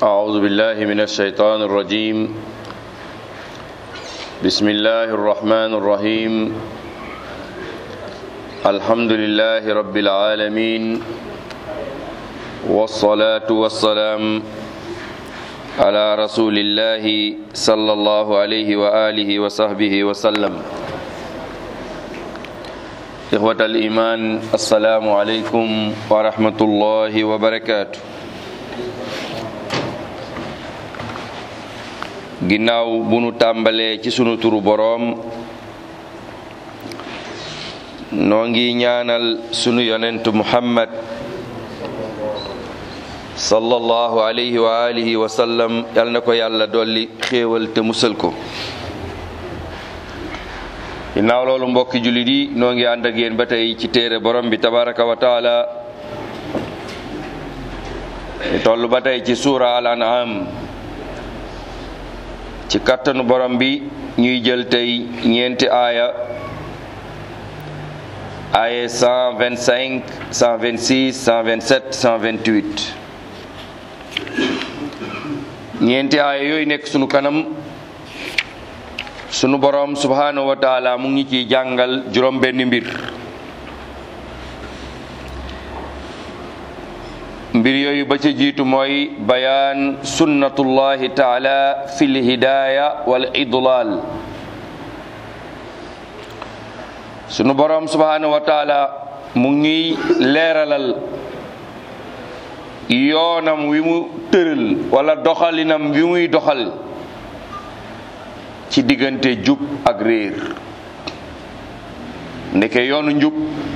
أعوذ بالله من الشيطان الرجيم بسم الله الرحمن الرحيم الحمد لله رب العالمين والصلاة والسلام على رسول الله صلى الله عليه وآله وصحبه وسلم إخوة الإيمان السلام عليكم ورحمة الله وبركاته ginnaaw bu nu tàmbalee ci sunu turu boroom noo ngi ñaanal sunu yonentu muhammad sallallahu alayhi wa alihi wa sallam yal na ko yàlla dolli xéewal te musal ko ginnaaw loolu mbokki jullit yi noo ngi ànd ak yéen ba tey ci téere borom bi tabaraka wa taala ñu toll ba tey ci suura al an'am ci kattanu borom bi ñuy jël tey ñeenti aaya aaya 125 126 127 128 ñeenti aaya yooyu nekk sunu kanam sunu borom subhanahu wa taala mu ngi ciy jàngal juróom benn mbir mbir yooyu ba ca jiitu mooy bayaan sunnatullahi taala fil hidaaya wal idlal sunu boroom subhanahu wa taala mu ngi leeralal yoonam wi mu tëral wala doxalinam wi muy doxal ci diggante jub ak réer ndeke yoonu njub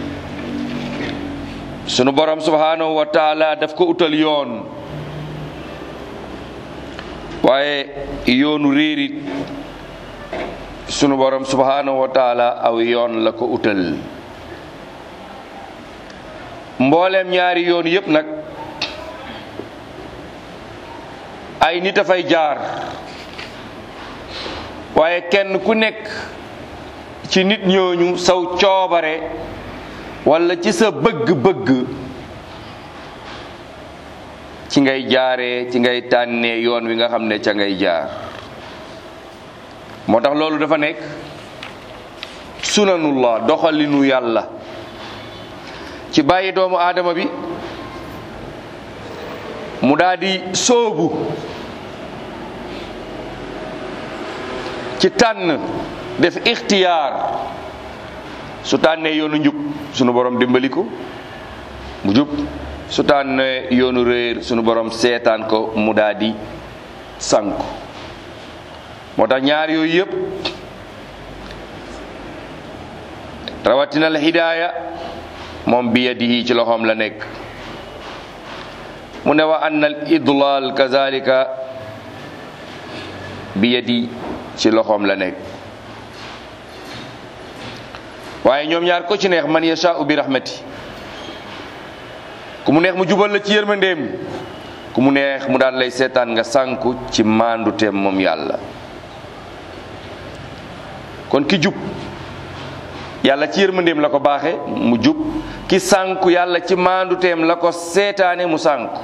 sunu borom subhanahu wa taala daf ko utal yoon waaye yoonu réerit sunu borom subhanahu wa taala aw yoon la ko utal mbooleem ñaari yoon yépp nag ay nit a fay jaar waaye kenn ku nekk ci nit ñooñu saw coobare wala ci sa bëgg-bëgg ci ngay jaaree ci ngay tànnee yoon wi nga xam ne ca ngay jaar moo tax loolu dafa nekk sunanullah doxalinu yàlla ci bàyyi doomu aadama bi mu daldi sóobu ci tànn def ixtiyaar su tànnee yoonu njub sunu borom dimbali ko mu jub su tànnee yoonu réer sunu borom seetaan ko mu daldi sànku moo tax ñaar yooyu yépp rawatina al hidaaya moom bi yadihi ci loxoom la nekk mu ne wa anna al idlal kazalika bi yadi ci loxoom la nekk waaye ñoom ñaar ko ci neex man yashaa'u bi rahmati ku mu neex mu jubal la ci yërmandeem ku mu neex mu daal lay seetaan nga sànku ci maandu teem moom yàlla kon ki jub yàlla ci yërmandeem la ko baaxe mu jub ki sànku yàlla ci maandu teem la ko seetaane mu sànku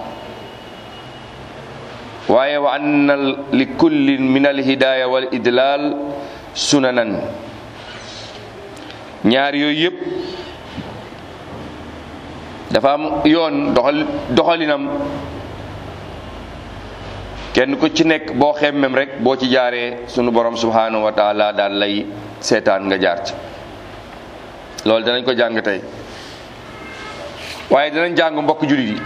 waaye wa anna li kullin min al hidaaya wal idlal sunanan ñaar yooyu yëpp dafa am yoon doxal doxalinam kenn ku ci nekk boo xemmem rek boo ci jaaree sunu borom subhanahu wa taala daal lay seetaan nga jaar ci loolu danañ ko jàng tey waaye danañ jàng mbokk jullit yi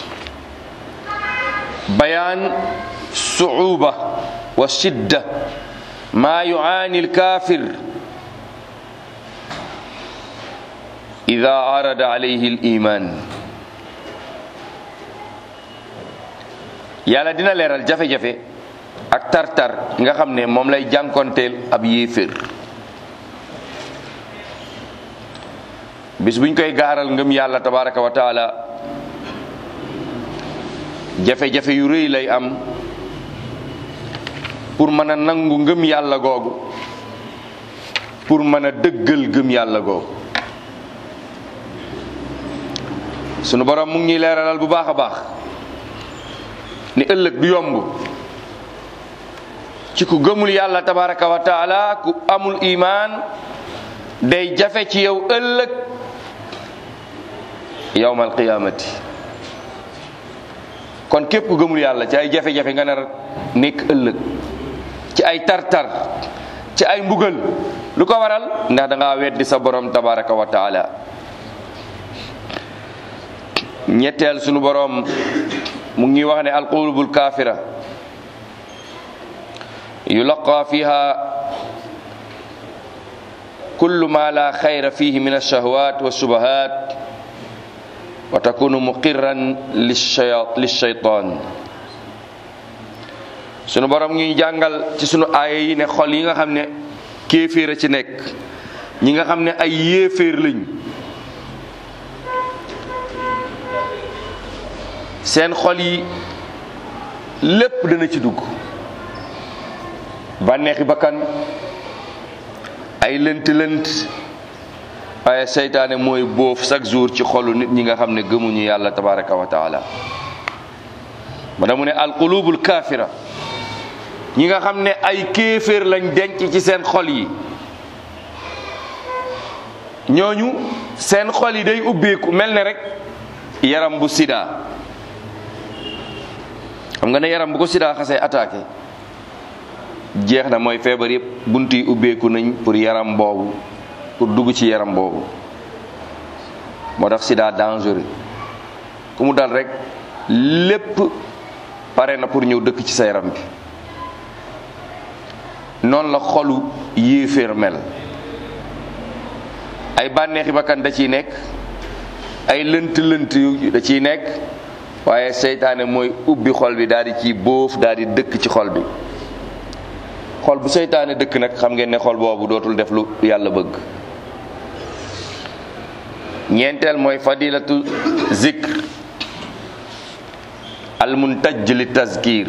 bayaan suuba wa shidda maa yuaani alkaafir ida arada alayhi al iman yàlla dina leeral jafe-jafe ak tartar nga xam ne moom lay jànkonteel ab yéefér bis buñ koy gaaral ngëm yàlla tabaraka wa taala jafe-jafe yu rëy lay am pour mën a nangu ngëm yàlla googu pour mën a dëggal gëm yàlla googu sunu borom mu ngi ñuy leeralal bu baax a baax ni ëllëg du yomb ci ku gëmul yàlla tabaraka wa taala ku amul imaan day jafe ci yow ëllëg yawmal qiyaamati kon képp ku gëmul yàlla ci ay jafe-jafe nga nar nekk ëllëg ci ay tartar ci ay mbugal lu ko waral ndax da ngaa weddi sa borom tabaraka wa taala ñetteel sunu borom mu ngi wax ne alqulubul kaafira yulaqa fiha kullu ma la xayra fihi min alshahwat walshubahat wa takunu muqirran lilshaytan sunu borom ngi jàngal ci sunu aaya yi ne xol yi nga xam ne kéeféer a ci nekk ñi nga xam ne ay yéeféer lañ seen xol yi lépp dana ci dugg bànneexi bakkan ay lënt lënt waaye seytaane mooy boof chaque jour ci xolu nit ñi nga xam ne gëmuñu yàlla tabaraka wa taala ma damu ne alqulubul kaafira ñi nga xam ne ay kéeféer lañ denc ci seen xol yi ñooñu seen xol yi day ubbeeku mel ne rek yaram bu sida xam nga ne yaram bu ko sida xasee attaqué jeex na mooy feebar yëpp bunt yi ubbeeku nañ pour yaram boobu pour dugg ci yaram boobu moo tax sida dangereux ku mu dal rek lépp pare na pour ñëw dëkk ci sa yaram bi noonu la xolu yéeféer mel ay bànneexi bakkan da ciy nekk ay lënt lënt yu da ciy nekk waaye seytaane mooy ubbi xol bi daal di ci bóof daal di dëkk ci xol bi xol bu seytaane dëkk nag xam ngeen ne xol boobu dootul def lu yàlla bëgg ñeenteel mooy fadilatu zikr al muntaj li tazkir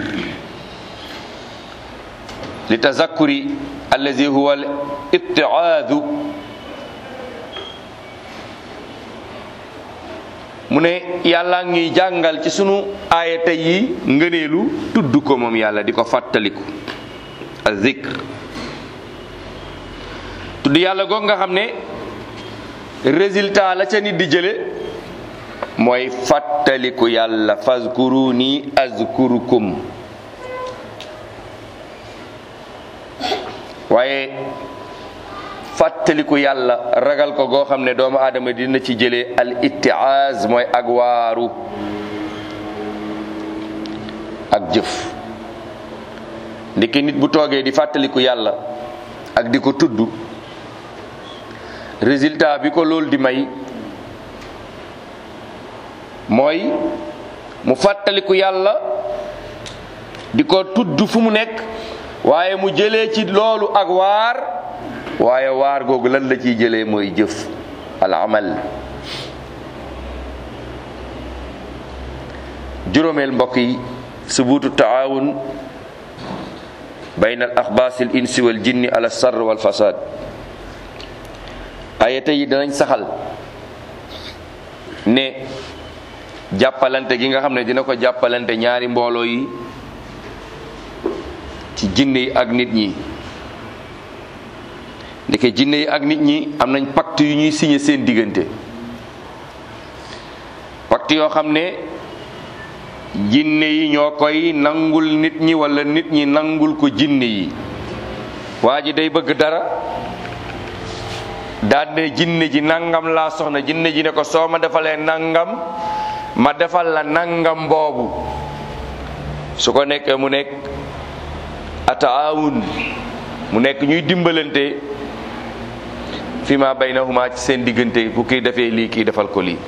li tazakkuri allazi huwa al ittiaadu mu ne yàlla ngi jàngal ci sunu aaya tey yi ngëneelu tudd ko moom yàlla di ko fàttaliku a zikr tudd yàlla goog nga xam ne résultat la ca nit di jële mooy fàttaliku yàlla fazkuruni azkurukum waaye fàttaliku yàlla ragal ko goo xam ne doomu aadama dina ci jëlee al ittiaz mooy ak waaru ak jëf ndiki nit bu toogee di fàttaliku yàlla ak di ko tudd résultat bi ko loolu di may mooy mu fàttaliku yàlla di ko tudd fu mu nekk waaye mu jëlee ci loolu ak waar waaye waar googu lan la ciy jëlee mooy jëf al amal juróomeel mbokk yi subuutu taawun bayna al axbaas al insi wal jinni ala sarr wal fasad ayata yi danañ saxal ne jàppalante gi nga xam ne dina ko jàppalante ñaari mbooloo yi ci jinne yi ak nit ñi ndeke jinne yi ak nit ñi am nañ pacte yu ñuy signé seen diggante pacte yoo xam ne jinne yi ñoo koy nangul nit ñi wala nit ñi nangul ko jinne yi waa ji day bëgg dara daal ne jinne ji nangam laa soxna jinne ji ne ko soo ma defalee nangam ma defal la nangam boobu su ko nekkee mu nekk ataawun mu nekk ñuy dimbalante fi ma baynahuma ci seen diggante bu kii defee lii kii defal ko lii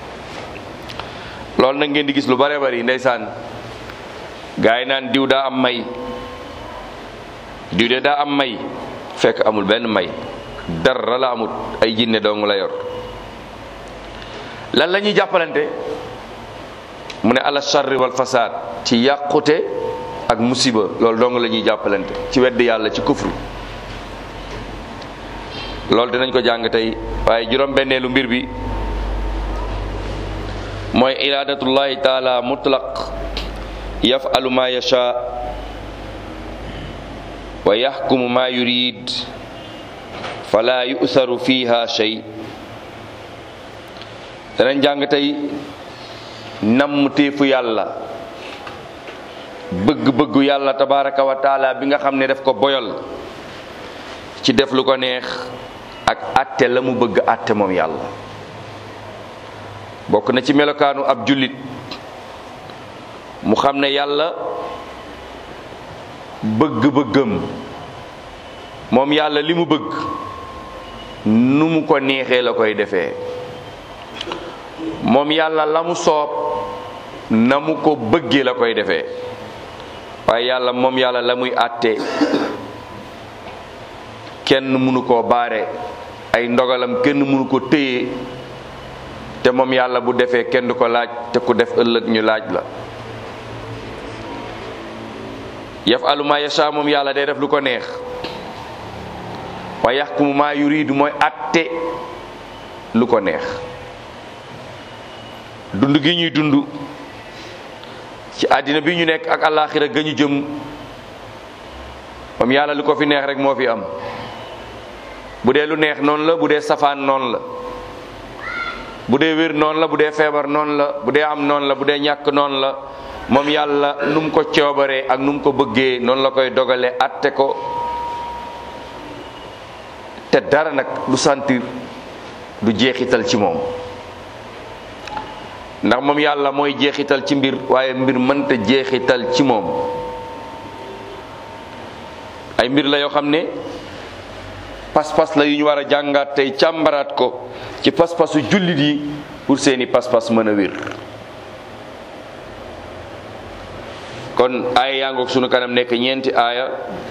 loolu nag ngeen di gis lu bare bari ndeysaan gaa yi naan diw daa am may diw de daa am may fekk amul benn may dara la amut ay jinne dong la yor lan la ñuy jàppalante mu ne ala charri wal fasaad ci yàqute ak musiba loolu dong la ñuy jàppalante ci wedd yàlla ci kufru loolu dinañ ko jàng tey waaye juróom benneelu mbir bi mooy iradatullahi taala mutlaq yafalu ma yasha wa yaxkumu ma yurid fala yusaru fiha shay danañ jàng tey namm téefu yàlla bëgg-bëggu yàlla tabaraka wa taala bi nga xam ne daf ko boyal ci def lu ko neex ak atte la mu bëgg atte moom yàlla bokk na ci melokaanu ab jullit mu xam ne yàlla bëgg-bëggam moom yàlla li mu bëgg nu mu ko neexee la koy defee moom yàlla la mu soob na mu ko bëggee la koy defee waaye yàlla moom yàlla la muy àtte kenn mënu koo baare ay ndogalam kenn mënu ko téye te moom yàlla bu defee kenn du ko laaj te ku def ëllëg ñu laaj la yafalu ma yasha moom yàlla day def lu ko neex wa yaxkumu ma yuridu mooy àtte lu ko neex dund gi ñuy dund ci àddina bi ñu nekk ak àllaaxira ga ñu jëm moom yàlla lu ko fi neex rek moo fi am bu dee lu neex noonu la bu dee safaan noonu la bu dee wér noonu la bu dee feebar noonu la bu dee am noonu la bu dee ñàkk noonu la moom yàlla nu mu ko coobaree ak nu mu ko bëggee noonu la koy dogalee atte ko te dara nag du sentir du jeexital ci moom ndax moom yàlla mooy jeexital ci mbir waaye mbir mënta jeexital ci moom ay mbir la yoo xam ne pas-pas la yu ñu war a jàngaat tey càmbaraat ko ci pas-pasu jullit yi pour seeni pas-pas mën a wér kon aaya yaa ngoog sunu kanam nekk ñeenti aaya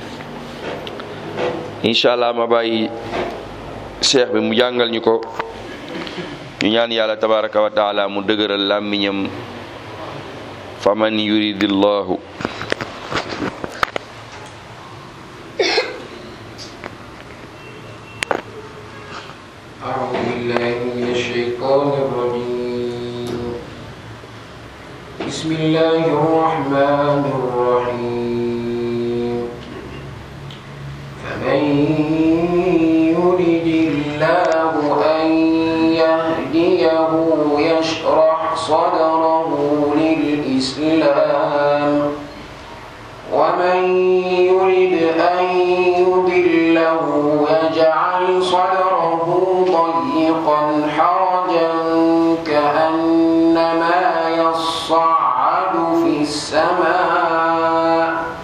incha allah ma bàyyi cheikh bi mu jàngal ñu ko ñu ñaan yàlla tabaraka wa taala mu dëgëral làmmiñam faman yuridillahu أعوذ بالله من الشيطان الرجيم بسم الله الرحمن الرحيم فمن يرد الله أن يهديه يشرح صدره للإسلام ومن يرد أن يضله يجعل صدره ضيقا حرجا كأنما يصعد في السماء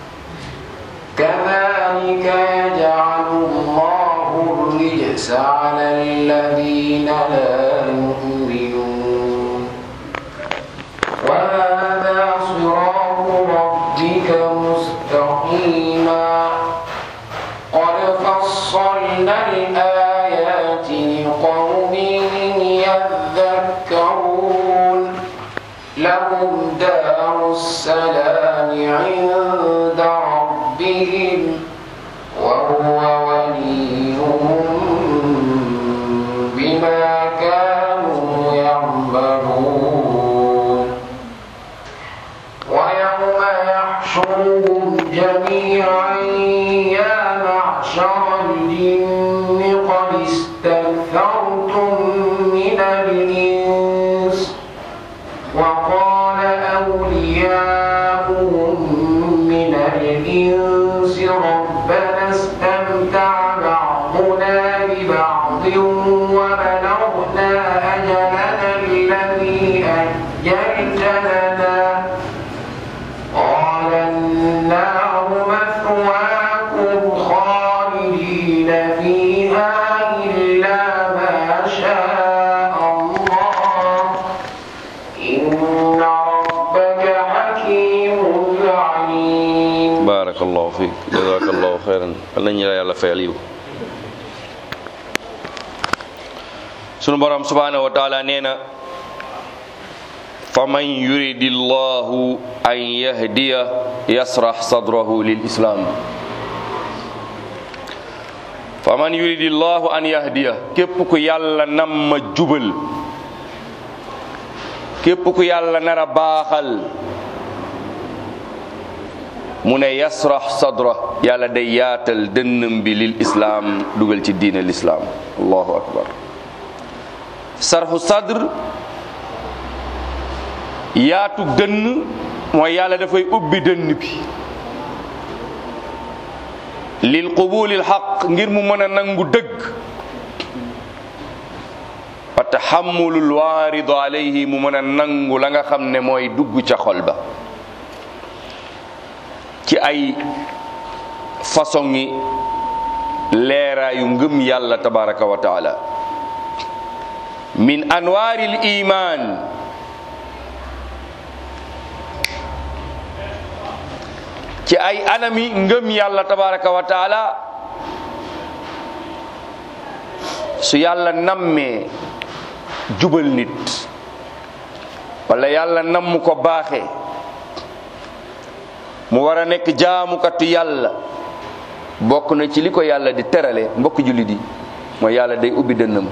كذلك يجعل الله الرجس على الذين لا يؤمنون وهذا صراط ربك مستقيما قد فصلنا الآيات لقوم يذكرون لهم دار السلام عند ربهم وهو وليهم بما كانوا يعملون ويوم يحشرهم جميعا يا معشر الجن قد استكثرتم من الإنس وقال أولياؤهم من الإنس ربنا استمتع بعضنا ببعض وبلغنا أجلنا الذي أجلت لنا قال النار مثواكم خالدين فيها إلا ما شاء الله إن ربك حكيم عليم barakallahu fiik jazakallahu xeyran yal nañu la yàlla fayal yiw sunu borom subhanahu wa taala nee na faman yuridi llahu an yahdiya yasrax sadrahu lil islam faman yuridi llahu an yahdiya képp ku yàlla nam ma jubal képp ku yàlla nar a baaxal mu ne yasrax sadra yàlla day yaatal dënnam bi lil islaam dugal ci diine lislaam allahu akbar sarxu sadr yaatu dënn mooy yàlla dafay ubbi dënn bi lil qubulil xaq ngir mu mën a nangu dëgg wa taxamulul waaridu alayhi mu mën a nangu la nga xam ne mooy dugg ca xol ba ci ay façon yi leeraayu ngëm yàlla tabaraka wa taala min anwaaril iman ci ay anami ngëm yàlla tabaraka wa taala su yàlla nammee jubal nit wala yàlla namm ko baaxe mu war a nekk jaamukatu yàlla bokk na ci li ko yàlla di terale mbokk jullit yi mooy yàlla day ubbi dënnam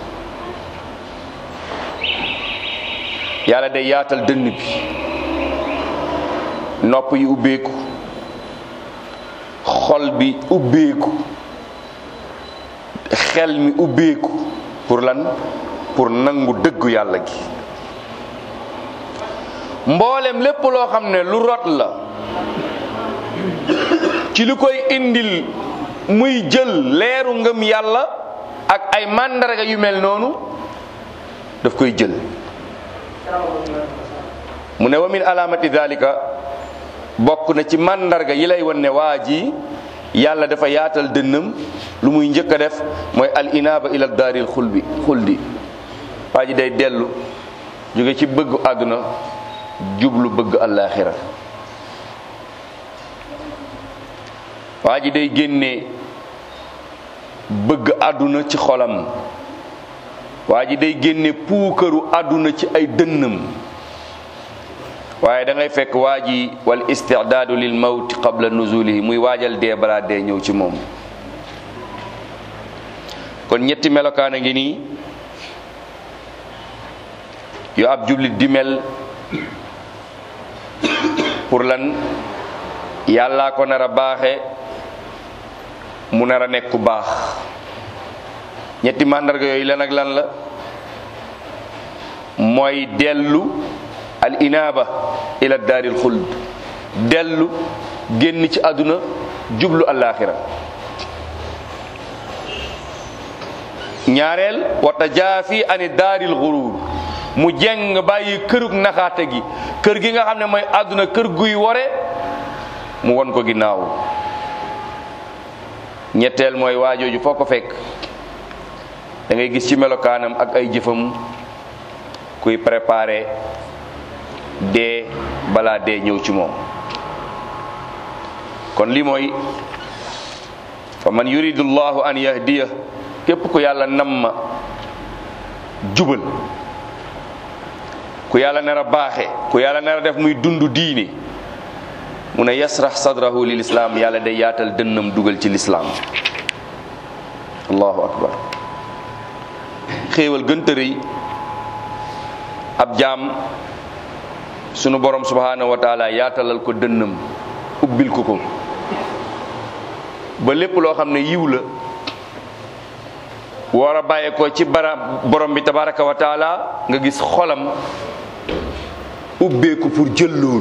yàlla day yaatal dënn bi nopp yi ubbeeku xol bi ubbeeku xel mi ubbeeku pour lan pour nangu dëggu yàlla gi mboolem lépp loo xam ne lu rot la ci lu koy indil muy jël leeru ngëm yàlla ak ay màndarga yu mel noonu daf koy jël mu ne wa min alaamati dalika bokk na ci màndarga yi lay wan ne waa ji yàlla dafa yaatal dënnam lu muy njëkk a def mooy al inaaba ila daaril xulbi xuldi waa ji day dellu jóge ci bëgg àdduna jublu bëgg àllaaxira waa ji day génne bëgg àdduna ci xolam waa ji day génne puukaru àdduna ci ay dënnam waaye da ngay fekk waa ji wal istidaadu lil mawti qabla nuzulihi muy waajal dee balaa dee ñëw ci moom kon ñetti melokaan a ngi nii yu ab jullit di mel pour lan yàllaa ko nar a baaxe mu nar a nekk ku baax ñetti màndarga yooyu lan ak lan la mooy dellu al inaaba ila daaril xuld dellu génn ci àdduna jublu alaaxira ñaareel wata jaafi ani daaril xuruur mu jeng bàyyi kërug naxaate gi kër gi nga xam ne mooy àdduna kër guy wore mu won ko ginnaaw ñetteel mooy waajooju foo ko fekk da ngay gis ci melokaanam ak ay jëfam kuy préparé dee balaa dee ñëw ci moom kon li mooy fa man yuridu llahu an yahdiya képp ku yàlla namma jubal ku yàlla nar a baaxe ku yàlla nar a def muy dund diine mu ne yasrax sadrahu lil islaam yàlla day yaatal dënnam dugal ci lislaam allahu akbar xéewal gënta rëy ab jaam sunu borom subhanahu wa taala yaatalal ko dënnam ubbil ko ko ba lépp loo xam ne yiw la war a bàyyee ko ci bara borom bi tabaraka wa taala nga gis xolam ubbeeku pour jël loolu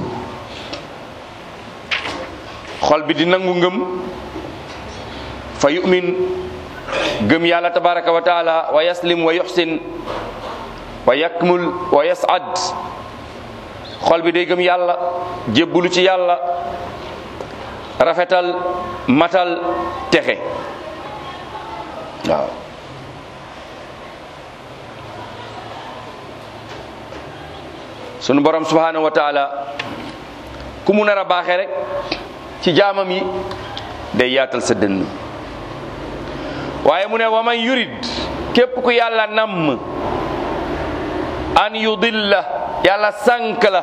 xol bi di nangu ngëm fa yumin gëm yàlla tabaraka wa taala wa yaslim wa yuxsin wa yakmul wa yasad xol bi day gëm yàlla jébbulu ci yàlla rafetal matal texe waaw sunu borom subhanahu wa taala ku mu nar a baaxee rek ci jaamam yi day yaatal sa dënn waaye mu ne wa man yurid képp ku yàlla namm an yudilla yàlla sànk la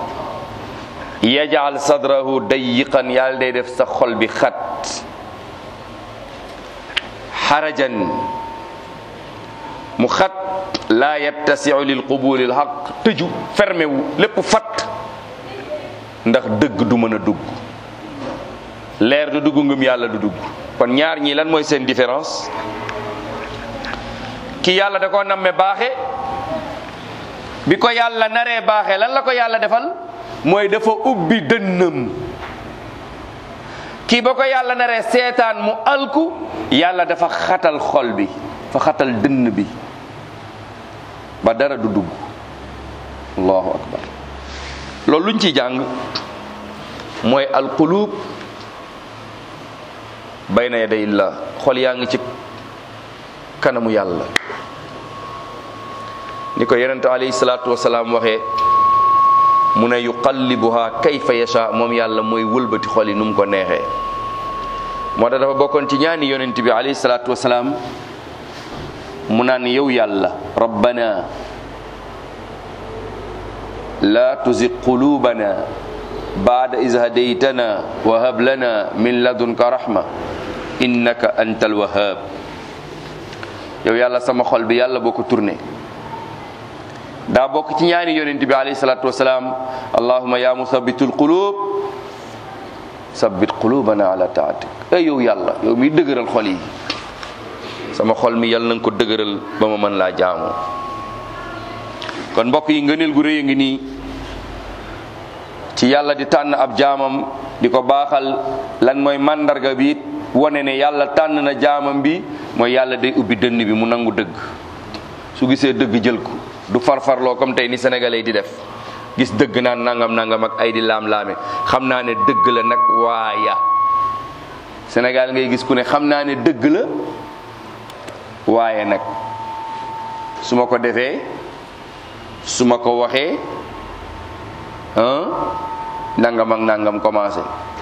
yajal sadrahu dayiqan yàlla day def sa xol bi xat xarajan mu xat laa yattasiu lil qubuli lxaq tëju fermé wu lépp fat ndax dëgg du mën a dugg leer du dugg ngëm yàlla du dugg kon ñaar ñii lan mooy seen différence ki yàlla da koo namme baaxe bi ko yàlla naree baaxe lan la ko yàlla defal mooy dafa ubbi dënnam kii ba ko yàlla naree seetaan mu alku yàlla dafa xatal xol bi fa xatal dënn bi ba dara du dugg allahu akbar loolu luñ ciy jàng mooy alqulub bayna yaday illah xol yaa ngi ci kanamu yàlla ni ko yonente alayhi salaatu wasalaam waxee mu ne yuqallibuha kayfa yasha moom yàlla mooy wëlbati xol yi nu mu ko neexee moo tax dafa bokkoon ci ñaani yonent bi alayhi salaatu wasalaam mu naan yow yàlla rabbana la tuzig qulubana baada is hadaytana wa hab lana min ladunka rahma innaka antal wahhab yow yàlla sama xol bi yàlla boo ko tourné daa bokk ci ñaani yonent bi alayhi salatu wasalaam allahuma ya musabbitul qulub sabbit qulubana ala taatik ay yow yàlla yow mi dëgëral xol yi sama xol mi yàlla na nga ko dëgëral ba ma mën laa jaamoo kon mbokk yi ngëneel gu rëy a ngi nii ci yàlla di tànn ab jaamam di ko baaxal lan mooy màndarga bi wone ne yàlla tànn na jaamam bi mooy yàlla day ubbi dënn bi mu nangu dëgg su gisee dëgg jël ko du farfarloo comme tey ni sénégalais di def gis dëgg naan nangam nangam ak ay di laam-laame xam naa ne dëgg la nag waaya Sénégal ngay gis ku ne xam naa ne dëgg la waaye nag su ma ko defee su ma ko waxee ah nangam ak nangam commencé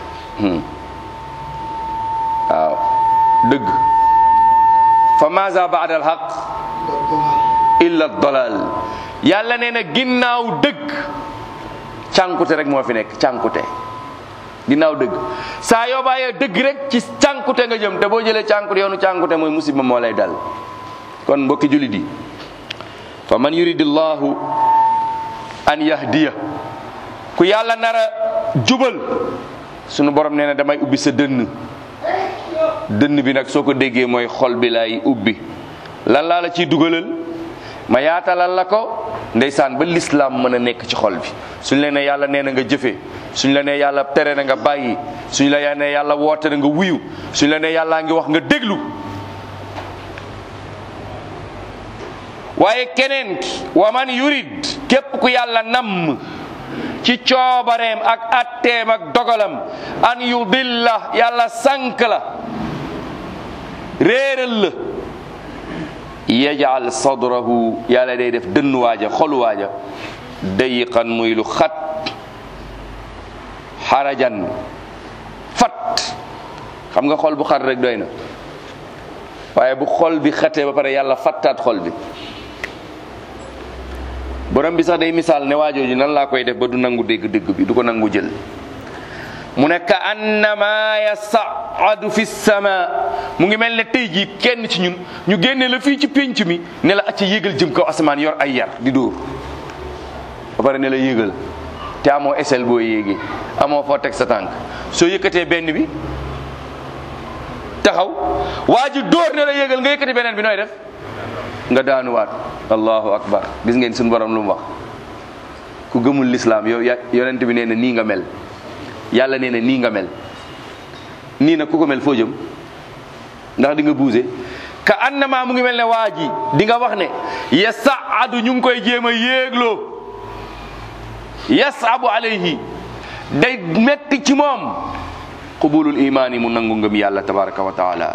waaw dëgg fa maza baada al haq illa dalal yàlla nee na ginnaaw dëgg cànkute rek moo fi nekk cànkute ginnaaw dëgg saa yoo bàyyee dëgg rek ci cànkute nga jëm te boo jëlee cànkute yoonu cànkute mooy musiba moo lay dal kon mbokki julit yi fa man yuridillahu an yahdiya ku yàlla nara jubal sunu borom nee na damay ubbi sa dënn dënn bi nag soo ko déggee mooy xol bi lay ubbi lan laa la ciy dugalal ma yaatalal la ko ndeysaan ba lislaam mën a nekk ci xol bi suñ la nee yàlla nee na nga jëfe suñ la nee yàlla tere na nga bàyyi suñ la nee yàlla woote na nga wuyu suñ la nee yàllaa ngi wax nga déglu waaye keneen ki wa man yurid képp ku yàlla namm ci coobareem ak atteem ak dogalam an yudilla yàlla sànk la réeral la yajal sadrahu yàlla day def dënn waaja xolu waaja dayiqan muy lu xat xarajan fat xam nga xol bu xat rek doy na waaye bu xol bi xatee ba pare yàlla fattaat xol bi borom bi sax day misaal ne waajooju nan laa koy def ba du nangu dégg dégg bi du ko nangu jël mu ne ka annama yasaadu fi sama mu ngi mel ne tey jii kenn ci ñun ñu génne la fii ci pénc mi ne la acca yéegal jëm kaw asamaan yor ay yar di dóor ba pare ne la yéegal te amoo esel boo yéegee amoo foo teg sa tànk soo yëkkatee benn bi taxaw waa ji dóor ne la yéegal nga yëkkati beneen bi nooy def nga daanuwaat allahu akbar gis ngeen suñu borom lu mu wax ku gëmul lislaam yow ya yonent bi nee na nii nga mel yàlla nee na nii nga mel nii nag ku ko mel foo jëm ndax di nga buuse ka annama mu ngi mel ne waa ji di nga wax ne yasaadu ñu ngi koy jéem a yéegloo yasabu alayhi day metti ci moom qubulul imaan yi mu nangu ngëm yàlla tabaraka wa taala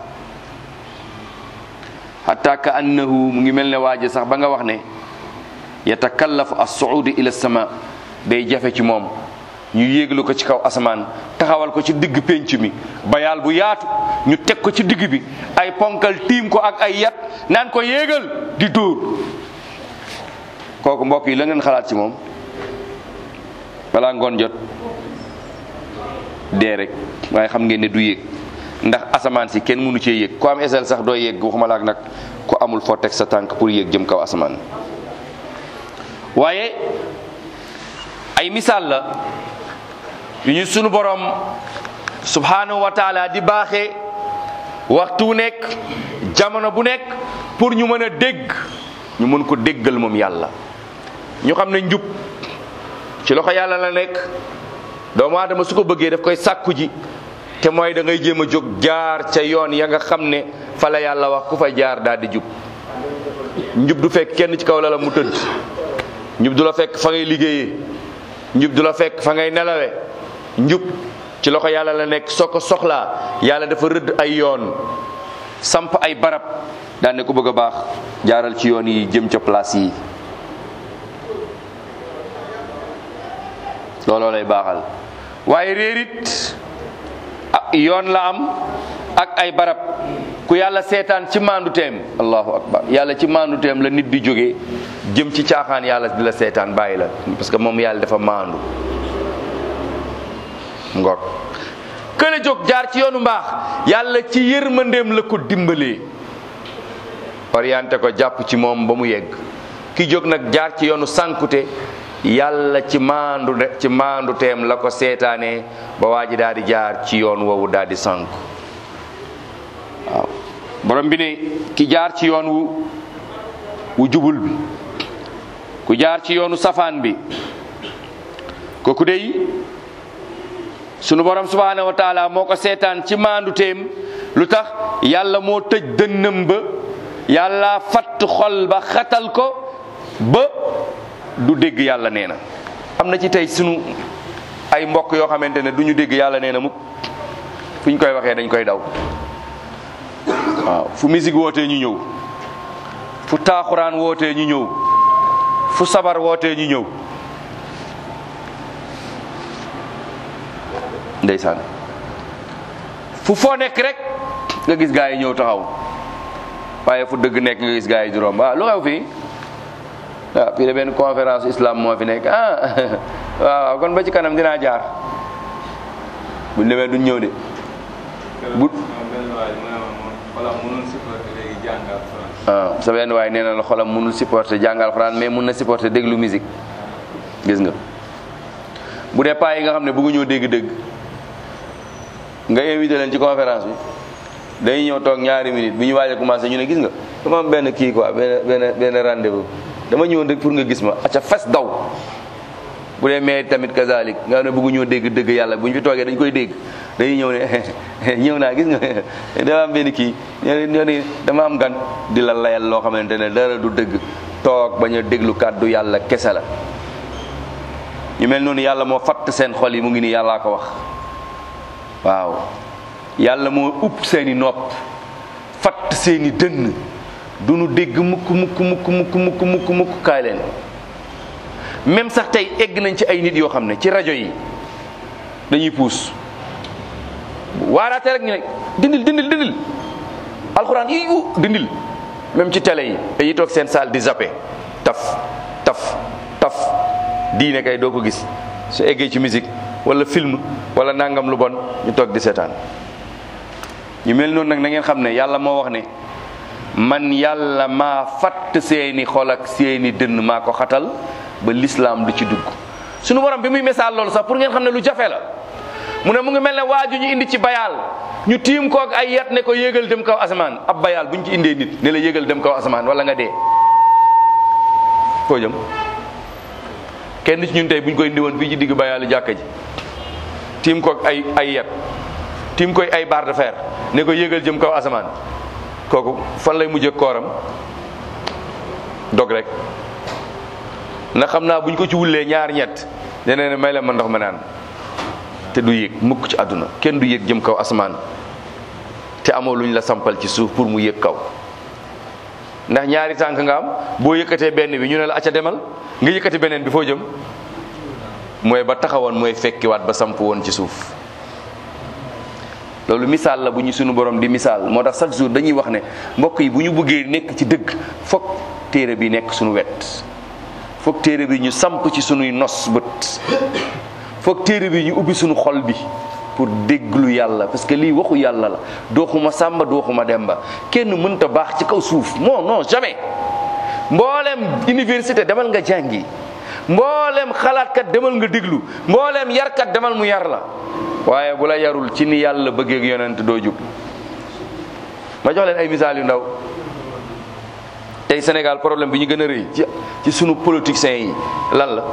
hatta ka annahu mu ngi mel ne waaje sax ba nga wax ne yatakallafu as-suudi ila sama day jafe ci moom ñu yéeglu ko ci kaw asamaan taxawal ko ci digg pénc mi bayaal bu yaatu ñu teg ko ci digg bi ay ponkal tiim ko ak ay yat naan ko yéegal di dóor kooku mbokk yi la ngeen xalaat ci moom balaa ngoon jot dee rek waaye xam ngeen ne du yéeg ndax asamaan si kenn mënu cee yéeg ku am esel sax doo yéeg waxuma laak nag ku amul foo teg sa tànk pour yéeg jëm kaw asamaan waaye ay misaal la yu ñu sunu borom subhanahu wa taala di baaxee waxtu wu nekk jamono bu nekk pour ñu mën a dégg ñu mën ko déggal moom yàlla ñu xam ne njub ci loxo yàlla la nekk doomu aadama su ko bëggee daf koy sàkku ji te mooy da ngay jéem a jóg jaar ca yoon ya nga xam ne fa la yàlla wax ku fa jaar daal di jub njub du fekk kenn ci kaw la la mu tëdd njub du la fekk fa ngay liggéeyee njub du la fekk fa ngay nelawe njub ci loxo yàlla la nekk soo ko soxlaa yàlla dafa rëdd ay yoon samp ay barab daan ne ku bëgg a baax jaaral ci yoon yi jëm ca place yi looloo lay baaxal waaye réerit yoon la am ak ay barab ku yàlla seetaan ci maandu teem allahu akbar yàlla ci maandu teem la nit di jógee jëm ci caaxaan yàlla di la seetaan bàyyi la parce que moom yàlla dafa maandu ngoog kële jóg jaar ci yoonu mbaax yàlla ci yërmandeem la ko dimbalee orienté ko jàpp ci moom ba mu yegg ki jóg nag jaar ci yoonu sànkute yàlla ci maandu ci maandu teem la ko seetaanee ba waa ji daal di jaar ci yoon woowu daal di sànku waaw borom bi ne ki jaar ci yoon wu wu jubul bi ku jaar ci yoonu safaan bi kooku dey sunu borom subhaanahu wa taala moo ko seetaan ci maandu teem lu tax yàlla moo tëj dënnam ba yàlla fatt xol ba xatal ko ba du dégg yàlla nee na am na ci tey sunu ay mbokk yoo xamante ne du ñu dégg yàlla nee na mukk fu ñu koy waxee dañ koy daw waaw fu musique wootee ñu ñëw fu taaxuraan wootee ñu ñëw fu sabar wootee ñu ñëw ndeysaan fu foo nekk rek nga gis gaa yi ñëw taxaw waaye fu dëgg nekk nga gis gaa yi juróom waaw lu xew fii waaw fii de benn conférence islam moo fi nekk ah waaw kon ba ci kanam dinaa jaar buñ demee duñ ñëw de bu ah sa benn waay nee na la xolam mënul supporter jàngal Alxuraan mais mun na supporter déglu musique gis nga bu dee paa yi nga xam ne bëggu ñoo dégg-dégg nga invité leen ci conférence bi dañuy ñëw toog ñaari minutes bi ñu waaj a commencé ñu ne gis nga dama am benn kii quoi benn benn benn rendez-vous dama ñëwoon rek pour nga gis ma acca fes daw bu dee mais tamit kazalik nga xam ne bëggu ñoo dégg dëgg yàlla bu ñu fi toogee dañ koy dégg dañuy ñëw ne ñëw naa gis nga dama am benn kii ñoo ni dama am gan di la layal loo xamante ne dara du dëgg toog bañ a déglu kàddu yàlla kese la ñu mel noonu yàlla moo fatt seen xol yi mu ngi nii yàllaa ko wax waaw yàlla moo upp seeni nopp fatt seeni dënn du nu dégg mukk mukk mukk mukk mukk mukk mukk kaay leen même sax tey egg nañ ci ay nit yoo xam ne ci rajo yi dañuy puus waaraate rek ñu ne dindil dindil dindil alxuraan yi u dindil même ci télé yi dañuy toog seen salle di zappe taf taf taf diine kay doo ko gis su eggee ci musique wala film wala nangam lu bon ñu toog di seetaan ñu mel noonu nag na ngeen xam ne yàlla moo wax ne man yàlla maa fatt seeni xol ak seeni dënn maa ko xatal ba lislaam du ci dugg suñu borom bi muy misaal loolu sax pour ngeen xam ne lu jafe la mu ne mu ngi mel ne waaju ñu indi ci bayaal ñu tiim koog ay yat ne ko yéegal dem kaw asamaan ab bayaal bu ñu ci indee nit ne la yéegal dem kaw asamaan wala nga dee foo jëm kenn ci ñun tey bu ñu koy indi woon fii ci digg bayaalu jàkka ji tiim koog ay ay yat tiim koy ay barre de fer ne ko yéegal jëm kaw asamaan kooku fan lay mujjee kooram dog rek na xam naa bu ñu ko ci wullee ñaar ñett dene ne may la ma ndox ma naan te du yéeg mukk ci àdduna kenn du yéeg jëm kaw asamaan te amoo luñ la sampal ci suuf pour mu yéeg kaw ndax ñaari tànk nga am boo yëkkatee benn bi ñu ne la acca demal nga yëkkati beneen bi foo jëm mooy ba taxawoon mooy fekkiwaat ba samp woon ci suuf loolu misaal la bu ñu sunu borom di misaal moo tax chaque jour dañuy wax ne mbokk yi bu ñu bëggee nekk ci dëgg foog téere bi nekk sunu wet foog téere bi ñu samp ci sunuy nos bët foog téere bi ñu ubbi sunu xol bi pour déglu yàlla parce que lii waxu yàlla la dooxuma sàmba dooxuma demba kenn mënta baax ci kaw suuf non non jamais mboolem université demal nga jàngi mboolem xalaatkat demal nga déglu mboolem yarkat demal mu yar la waaye bu la yarul ci ni yàlla bëggeeg yonent doo jub ma jox leen ay misaal yu ndaw tey Sénégal problème bi ñu gën a rëy ci ci sunu politiciens yi lan la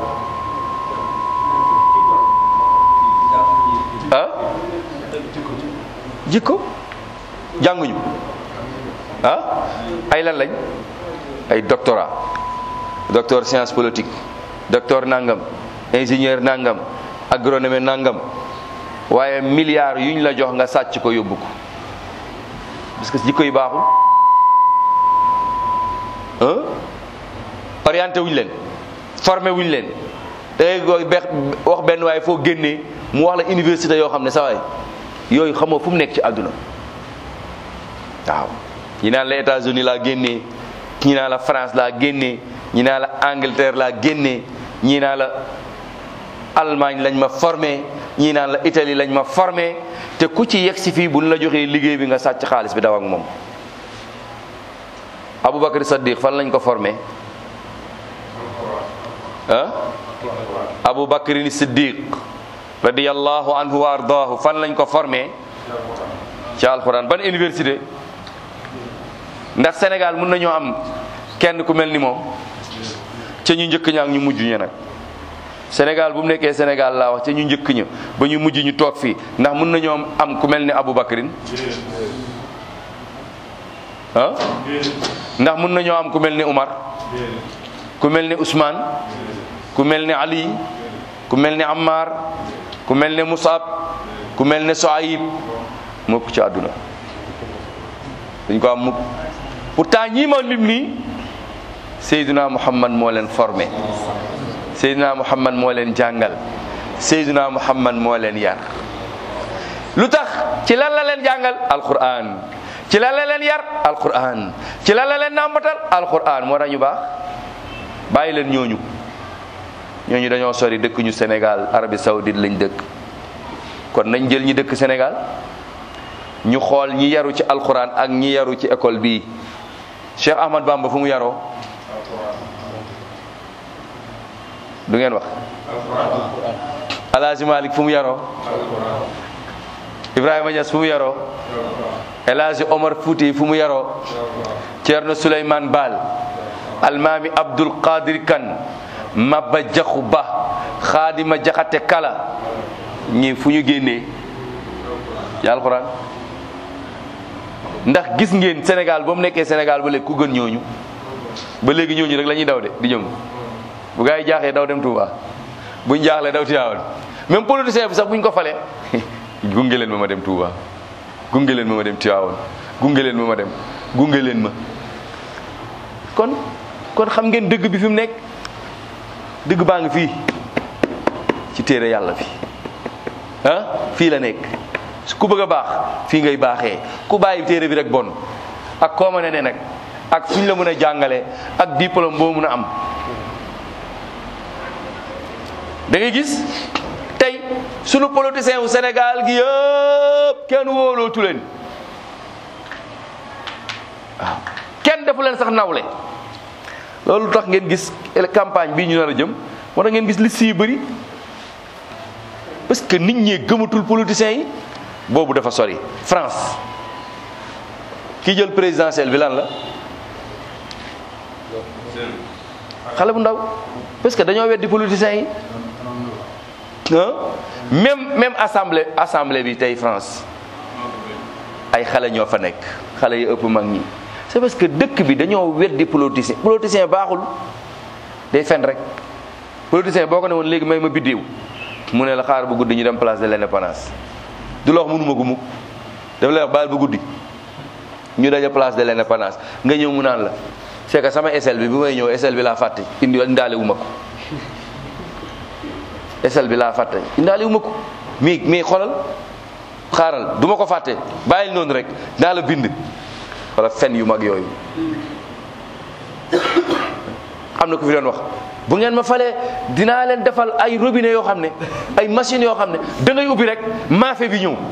ah jikko jànguñu ah ay lan lañ ay doctorat docteur science politique docteur nangam ingénieur nangam agronome nangam waaye milliards yuñ la jox nga sàcc ko yóbbu ko parce que jikko yi baaxul ah orienté wuñ leen formé wuñ leen da ngay koy bex wax benn waaye foo génnee mu wax la université yoo xam ne sa waay yooyu xamoo fu mu nekk ci àdduna waaw ñi naan la États-Unis laa génnee ñi naan la France laa génnee ñi naan la Angleterre laa génnee ñi naan la Allemagne lañ ma formé ñi naan la Italie lañ ma formé te ku ci yegg si fii buñ la joxee liggéey bi nga sàcc xaalis bi daw ak moom Aboubacar Saddiq fan lañ ko formé ah Aboubacar Siddiq radiyallahu anhu wa ardaahu fan lañ ko formé ci alxuraan ban université ndax Sénégal mun nañoo am kenn ku mel ni moom ca ñu njëkk ña ak ñu mujj ña nag Sénégal bu mu nekkee Sénégal laa wax ca ñu njëkk ña ba ñu mujj ñu toog fii ndax mun nañoo am ku mel ni Aboubacarin ah ndax mun nañoo am ku mel ni Umar ku mel ni Ousmane ku mel ni Ali ku mel ni Ammar ku mel ni Musab ku mel ni Soayib mukk ci àdduna dañ ko am mukk pourtant ñii ma lim nii Seydina Muhammad moo leen formé Seydina Muhammad moo leen jàngal Seydina Muhammad moo leen yar lu tax ci lan la leen jàngal alquran ci lan la leen yar alquran ci lan la leen nàmbatal alquran moo tax ñu baax bàyyi leen ñooñu ñooñu dañoo sori dëkk ñu Sénégal Arabie Saoudite lañ dëkk kon nañ jël ñi dëkk Sénégal ñu xool ñi yaru ci alquran ak ñi yaru ci école bii Cheikh Ahmad Bamba fu mu yaroo du ngeen wax Alaaji Malik fu mu yaroo Ibrahima Niass fu mu yaroo El Hadji Omar Fouti fu mu yaroo Thierno Souleymane Baal Almaami Abdul Qadir Kan Maba Jaxu Ba Xaadima Jaxate Kala ñi fu ñu génnee ci alxuraan ndax gis ngeen Sénégal ba mu nekkee Sénégal ba léegi ku gën ñooñu ba léegi ñooñu rek la ñuy daw de di jëm bu gaa yi jaaxee daw dem Touba buñ jaaxlee daw Tivaouane même politicien bi sax buñ ko falee gunge leen ma ma dem Touba gunge leen ma ma dem Tivaouane gunge leen ma ma dem gunge leen ma kon kon xam ngeen dëgg bi fi mu nekk dëgg baa ngi fii ci téere yàlla fi ah fii la nekk ku bëgg a baax fii ngay baaxee ku bàyyi téere bi rek bon ak koo mën a ne nag ak fu ñu la mën a jàngalee ak diplôme boo mën a am da ngay gis tey sunu politicien wu Sénégal gi yëpp kenn wóolootu leen waaw kenn defu leen sax nawle loolu tax ngeen gis campagne bii ñu nar a jëm moo tax ngeen gis liste yi bëri parce que nit ñi gëmatul politiciens yi boobu dafa sori France ki jël présidentielle bi lan la xale bu ndaw parce que dañoo weddi politiciens yi même même assemblée assemblée bi tey France ay xale ñoo fa nekk xale yi ëpp mag ñi c'est parce que dëkk bi dañoo weddi politicien politicien baaxul day fen rek politicien boo ko ne woon léegi may ma biddiw mu ne la xaar bu guddi ñu dem place de l'indépendance du la wax mënuma ko mukk dafa lay wax baal bu guddi ñu daje place de l'indépendance nga ñëw mu naan la c'est que sama SL bi bi may ñëw SL bi laa fàtte indi indaale wu ma ko SL bi laa fàtte indaale wu ma ko mii mii xoolal xaaral du ma ko fàtte bàyyil noonu rek naa la bind wala fen yu mag yooyu am na ku fi doon wax bu ngeen ma falee dinaa leen defal ay robinet yoo xam ne ay machines yoo xam ne da ngay ubbi rek maafe bi ñëw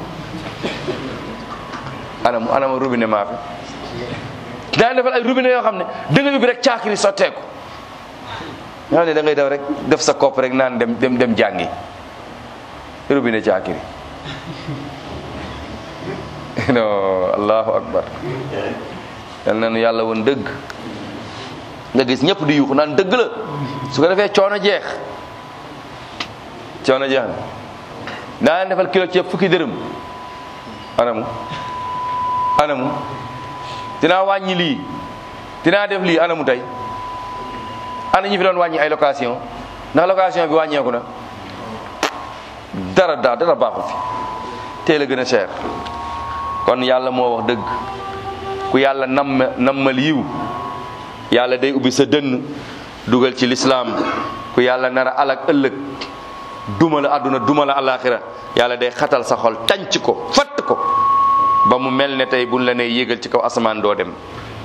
anam anam robinet maafe dinaa leen defal ay robinet yoo xam ne da ngay ubbi rek caakiri sotteeku nga xam ne da ngay daw rek def sa kopp rek naan dem dem dem jàngi robinet caakiri non allahu akbar yal na nu yàlla woon dëgg nga gis ñëpp di yuuxu naan dëgg la su ko defee coono jeex coono jeex na daa leen defal kilo ceeb fukki dërëm anamu anamu dinaa wàññi lii dinaa def lii anamu tey ana ñu fi doon wàññi ay location ndax location bi wàññeeku na dara daa dara baaxu fi teel a gën a cher kon yàlla moo wax dëgg ku yàlla namm nammal yiw yàlla day ubbi sa dënn dugal ci lislaam ku yàlla nar a alak ëllëg duma la àdduna duma la alaxira yàlla day xatal sa xol tànc ko fatt ko ba mu mel ne tey buñ la nee yéegal ci kaw asamaan doo dem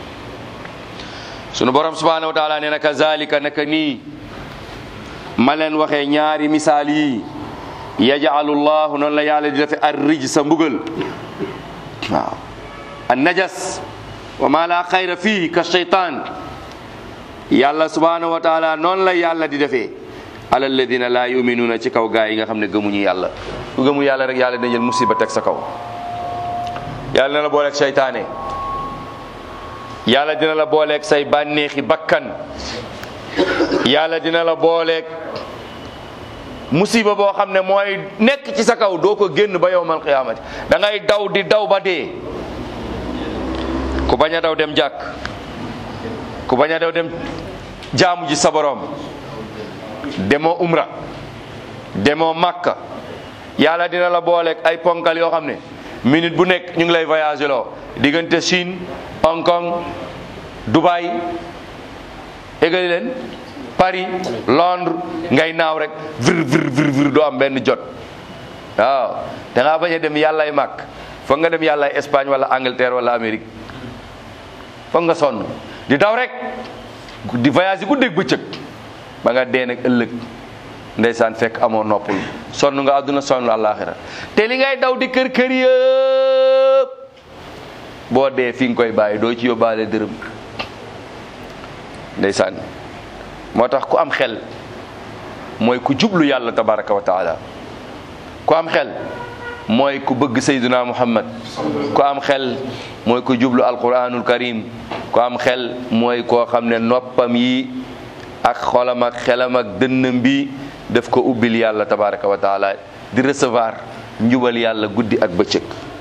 sunu borom subhanahu wa taala nee na kazalika naka nii ma leen waxee ñaari misaal yi yajalu llahu noonu la yàlla di defe ar rij sa mbugal waaw an najas wa ma la xayra fii ka shaytan yàlla subhanahu wa taala noonu la yàlla di defee ala alladina la yuminuuna ci kaw gaa yi nga xam ne gëmuñu yàlla ku gëmu yàlla rek yàlla dina jël musiba teg sa kaw yàlla dina la booleeg seytaane yàlla dina la booleeg say bànneexi bakkan yàlla dina la booleeg musiba boo xam ne mooy nekk ci sa kaw doo ko génn ba yowmal qiyaamati da ngay daw di daw ba dee ku bañ a daw dem jàkk ku bañ a daw dem jaamu ji sa borom demoo umra demoo makka yàlla dina la booleeg ay ponkal yoo xam ne minute bu nekk ñu ngi lay voyagé loo diggante Chine Hong Kong Dubai égali leen Paris Londres ngay naaw rek vir vir vir vir doo am benn jot waaw da ngaa bañ a dem yàllaay màkk foog nga dem yàllaay Espagne wala Angleterre wala Amérique foog nga sonn di daw rek di voyage yi guddeeg bëccëg ba nga dee nag ëllëg ndeysaan fekk amoo noppul sonn nga àdduna sonn àllaaxira te li ngay daw di kër kër yëpp boo dee fi nga koy bàyyi doo ci yóbbaale dërëm ndeysaan moo tax ku am xel mooy ku jublu yàlla tabaraka wa taala ku am xel mooy ku bëgg sayduna muhammad ku am xel mooy ku jublu alquranul karim ku am xel mooy koo xam ne noppam yi ak xolam ak xelam ak dënnam bi daf ko ubbil yàlla tabaraka wa taala di recevoir njubal yàlla guddi ak bëccëg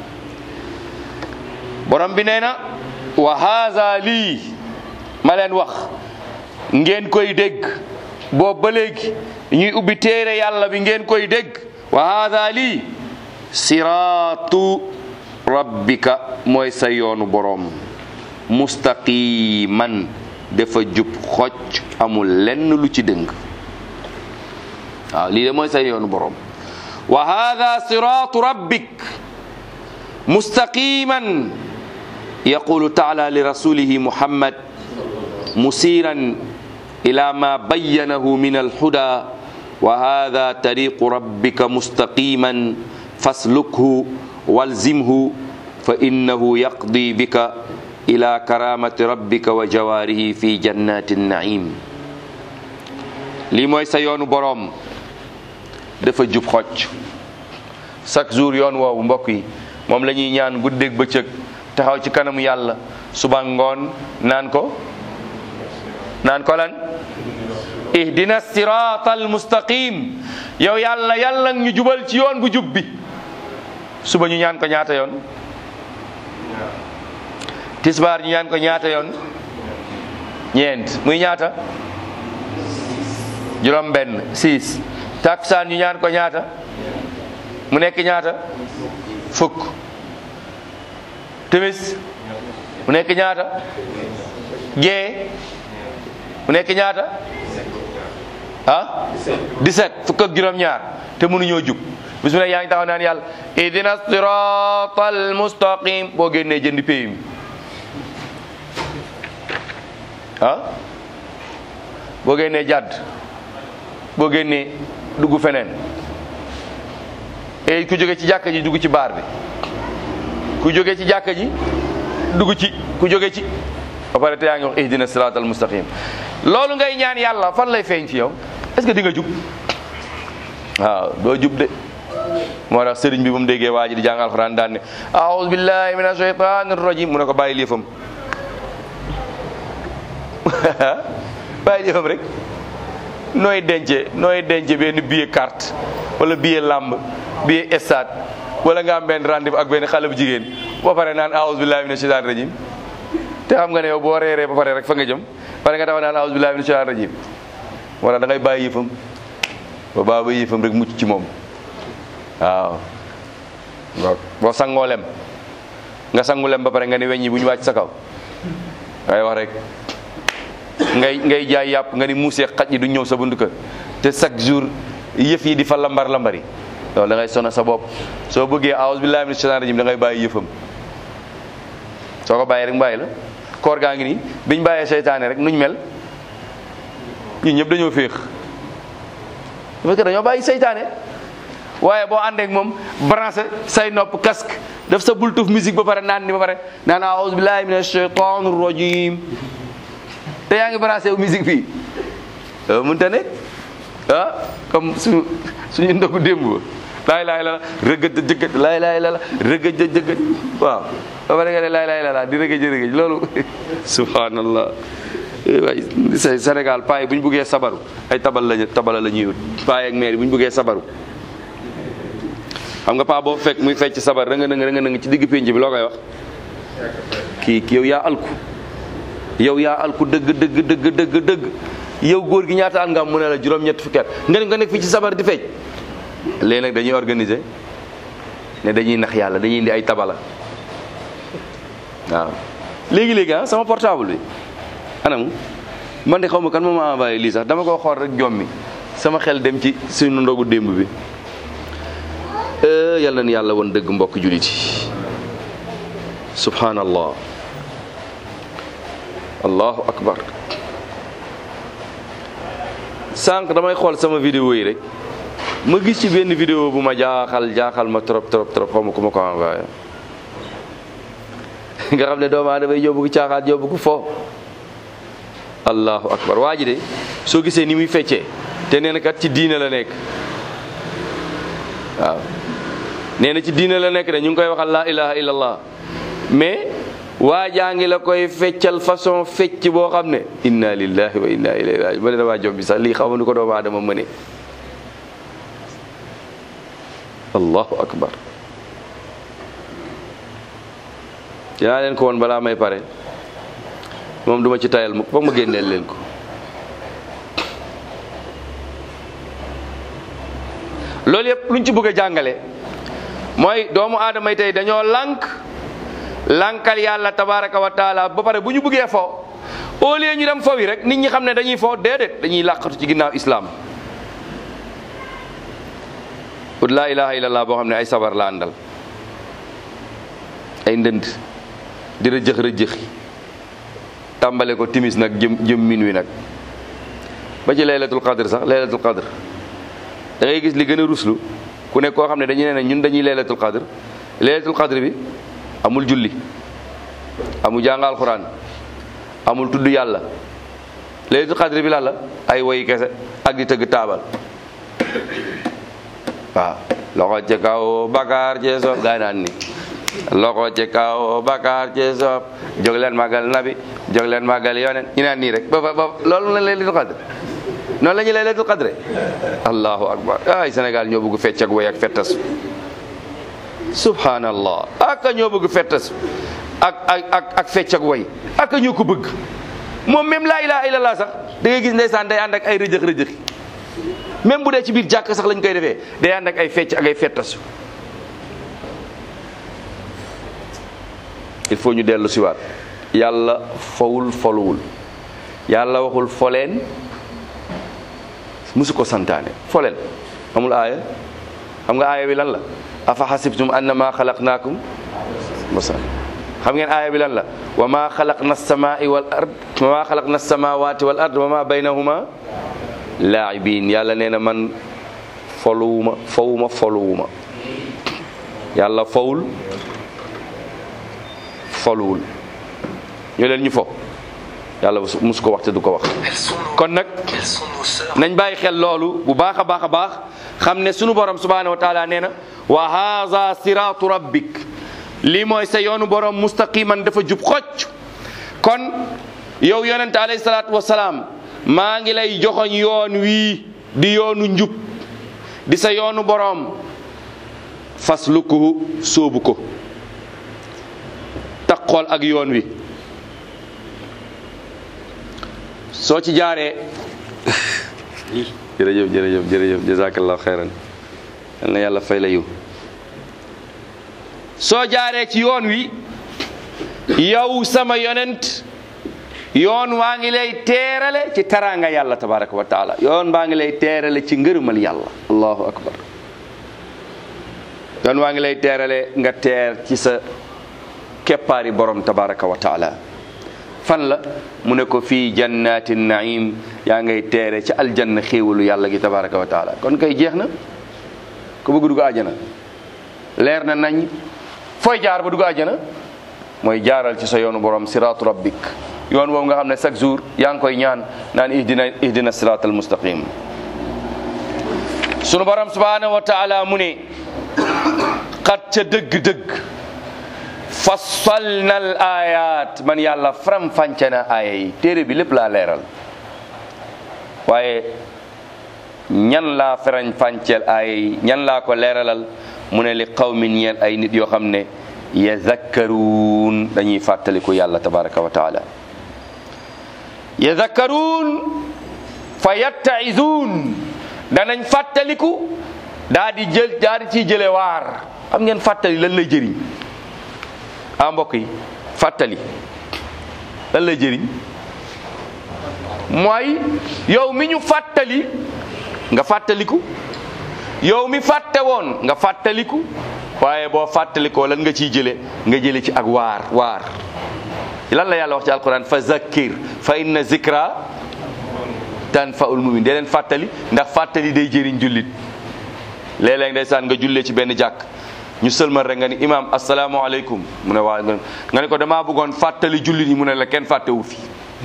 borom bi nee na wa haza lii ma leen wax ngeen koy dégg boobu ba léegi ñuy ubbi téere yàlla bi ngeen koy dégg wa haza lii siraatu rabbika mooy sa yoonu boroom mustaqiman dafa jub xocc amul lenn lu ci dëng waaw lii de mooy sa yoonu boroom wa hada siraatu rabbik mustaqiman yaqulu taala li rasulihi muhammad musiran ila ma bayyanahu min alhuda wa hada tariqu rabbika mustaqiman faslukhu walzimhu fa innahu yaqdi bika ila karamati rabbika wa jawaarihi fi jannati naim lii mooy sa yoonu boroom dafa jub xocc chaque jour yoon woowu mbokk yi moom la ñuy ñaan guddeeg bëccëg taxaw ci kanamu yàlla suba ngoon naan ko naan ko lan ihdina sirata almustaqim yow yàlla yàlla ñu jubal ci yoon bu jub bi suba ñu ñaan ko ñaata yoon tisbaar ñu ñaan ko ñaata yoon ñeent muy ñaata juróom benn six taksaan ñu ñaan ko ñaata mu nekk ñaata fukk timis mu nekk ñaata gee mu nekk ñaata ah 17 fukk ak juróom ñaar te mënuñoo jub bis mu ne yaa ngi taxaw naan yàlla idina siratal mustaqim boo génnee jëndi pays mi ah boo génnee jàdd boo génnee dugg feneen et ku jóge ci jàkka ji dugg ci baar bi ku jóge ci jàkka ji dugg ci ku jóge ci ba pare te yaa ngi wax ihdina siratal mustaqim loolu ngay ñaan yàlla fan lay feeñ ci yow est-ce que di nga jub waaw doo jub de moo tax sëriñ bi bu mu déggee waa ji di jàng alxuraan daan ne aouzu billahi min ashaytanir rajim mu ne ko bàyyi liifam bàyyi liifam rek nooy dence nooy dence benn billet carte wala billet làmb billet stade wala nga am benn rendez-vous ak benn xale bu jigéen ba pare naan aouzu billahi min ashaytanir rajim te xam nga ne yow boo reeree ba pare rek fa nga jëm pare nga taxaw naan aouzu billahi min ashaytanir rajim wala da ngay bàyyi yëfam ba baa ba yëfam rek mucc ci moom waaw waaw boo sangoo lem nga sangu lem ba pare nga ne weñ yi bu ñu wàcc sa kaw ngay wax rek ngay ngay jaay yàpp nga ni muusee xaj yi du ñëw sa buntu kër te chaque jour yëf yi di fa lambar lambari loolu da ngay sona sa bopp soo bëggee aouzu billahi minash shaitanir rajim da ngay bàyyi yëfam soo ko bàyyi rek bàyyi la koor gaa ngi nii biñ bàyyee seytaane rek nuñ mel ñun ñëpp dañoo féex parce que dañoo bàyyi seytaane waaye boo àndeek moom branché say nopp casque def sa bultuf musique ba pare naan ni ba pare naan aouzu billahi minash shaitanir rajim te yaa ngi branché wu musique fii mënta ne ah comme su suñu ndogu démb ba laay laay la rëgëj jëgëj laay laay la rëgëj jëgëj waaw ba pare nga ne laay laay la di rëgëj rëgëj loolu subhanallah waay Sénégal paa yi bu ñu buggee sabaru ay tabal lañu tabala la ñuy wut paa yi ak maire yi bu ñu buggee sabaru xam nga paa boo fekk muy fecc sabar rënga nëng rënga nëng ci digg pénc bi loo koy wax kii kii yow yaa alku yow yaa alku dëgg dëgg dëgg dëgg dëgg yow góor gi ñaata at nga am mu ne la juróom-ñett fukki at nga ne nga nekk fii ci sabar di fecc léegi nag dañuy organiser ne dañuy nax yàlla dañuy indi ay tabala waaw léegi-léegi ah sama portable bi anam man de xaw ma kan moo ma envoyé lii sax dama ko xool rek jommi sama xel dem ci suñu ndogu démb bi yàlla na yàlla woon dëgg mbokk julit yi subhanallah allahu akbar sànq damay xool sama vidéo yi rek ma gis ci benn vidéo bu ma jaaxal jaaxal ma trop trop trop xaw ma ku ma ko envoyé nga xam ne doomu aadama yi yóbbu ko caaxaan yóbbu ko fo allahu akbar waa ji de soo gisee ni muy feccee te nee na kat ci diine la nekk waaw nee na ci diine la nekk de ñu ngi koy waxal laa ilaha illallah mais waa jaa ngi la koy feccal façon fecc boo xam ne inna lillahi wa inna ilayhi raji ba ne damaa job bi sax lii xaw ma nu ko doomu aadama mëne allahu akbar dinaa leen ko woon balaa may pare moom duma ci tayal mukk foog ma génneel leen ko loolu yëpp luñ ci bëgg a jàngale mooy doomu aadama yi tey dañoo lànk lànkal yàlla tabaraka wa taala ba pare bu ñu bëggee fo au lieu ñu dem fo wi rek nit ñi xam ne dañuy fo déedéet dañuy làqatu ci ginnaaw islam ut laa ilaha illallah boo xam ne ay sabar la àndal ay ndënd di rëjëx rëjëxi tàmbale ko timis nag jëm jëm min wi nag ba ci laylatul qadr sax laylatul qadr da ngay gis li gën a ruslu ku nekk koo xam ne dañu ne ñun dañuy laylatul qadr laylatul qadr bi amul julli amul jàng alquran amul tudd yàlla laylatul qadr bi lan la ay woyi kese ak di tëgg taabal waaw loxo ci kaw bakaar ci soob gaa naan ni loxo ci kaw bakaar ci soob jóg leen màggal nabi jóg leen màggal yoneen ñu naan nii rek ba ba loolu la laylatul qadr noonu la ñuy laylatul qadr allahu akbar ay Sénégal ñoo bëgg fecc ak woy ak fettas subhanallah aka ñoo bëgg fettas ak ak ak ak fecc ak woy aka ñoo ko bëgg moom même laa ilaha illallah sax da ngay gis ndeysaan day ànd ak ay rëjëx rëjëx même bu dee ci biir jàkk sax lañ koy defee day ànd ak ay fecc ak ay fettasu il faut ñu dellu siwaat yàlla fowul foluwul yàlla waxul foleen musu ko santaane foleen amul aaya xam nga aaya bi lan la afa xasibtum annama xalaqnaakum masan xam ngeen aaya bi lan la wa ma xalaqna samai wal ard wa ma xalaqna samawati wal ard wa ma baynahuma laibin yàlla nee na man foluwuma fowuma foluwuma yàlla fowul foluwul ñu leen ñu fo yàlla musu ko wax te du ko wax kon nag nañ bàyyi xel loolu bu baax a baax a baax xam ne sunu borom subhanahu wa taala nee na wa haza siratu rabbik lii mooy sa yoonu borom mustaqiman dafa jub xocc kon yow yonente alayhi salaatu wasalaam maa ngi lay joxoñ yoon wii di yoonu njub di sa yoonu borom faslukuhu sóobu ko taqool ak yoon wi soo ci jaaree jërëjëf jërëjëf jërëjëf jazakallahu xeyran yal na yàlla fay la yiw soo jaaree ci yoon wi yow sama yonent yoon waa ngi lay teerale ci taraanga yàlla tabaraka wa taala yoon waa ngi lay teerale ci ngërëmal yàlla allahu akbar yoon waa ngi lay teerale nga teer ci sa keppaari borom tabaraka wa taala fan la mu ne ko fii jannaati naim yaa ngay teere ci aljanna xéewalu yàlla gi tabaraka wa taala kon kay jeex na ku bëgg dugg àjjana leer na nañ fooy jaar ba dugg àjjana mooy jaaral ci sa yoonu borom siraatu rabbik yoon woowu nga xam ne chaque jour yaa ngi koy ñaan naan ihdina ihdina siraat al mustaqim sunu borom subhanahu wa taala mu ne xat ca dëgg-dëgg fassalna al ayat man yàlla faram fànce na aaya yi téere bi lépp laa leeral waaye ñan laa farañ fànceel aaya yi ñan laa ko leeralal mu ne li qawmin ñeel ay nit yoo xam ne yazakkaruun dañuy fàttaliku yàlla tabaraka wa taala yazakkaruun fa yattaizuun danañ fàttaliku daa di jël daa di ciy jële waar xam ngeen fàttali lan lay jëriñ ah mbokk yi fàttali lan lay jëriñ mooy yow mi ñu fàttali nga fàttaliku yow mi fàtte woon nga fàttaliku waaye boo fàttalikoo lan nga ciy jële nga jële ci ak waar waar lan la yàlla wax ci alquran fa zakkir fa inna zikra tanfaul mumin dee leen fàttali ndax fàttali day jëriñ jullit léeg-léeg ndeysaan nga jullee ci benn jàkk ñu sëlmal rek nga ni imam asalaamaaleykum mu ne waa nga ne ko damaa bëggoon fàttali jullit yi mu ne la kenn fàttewu fi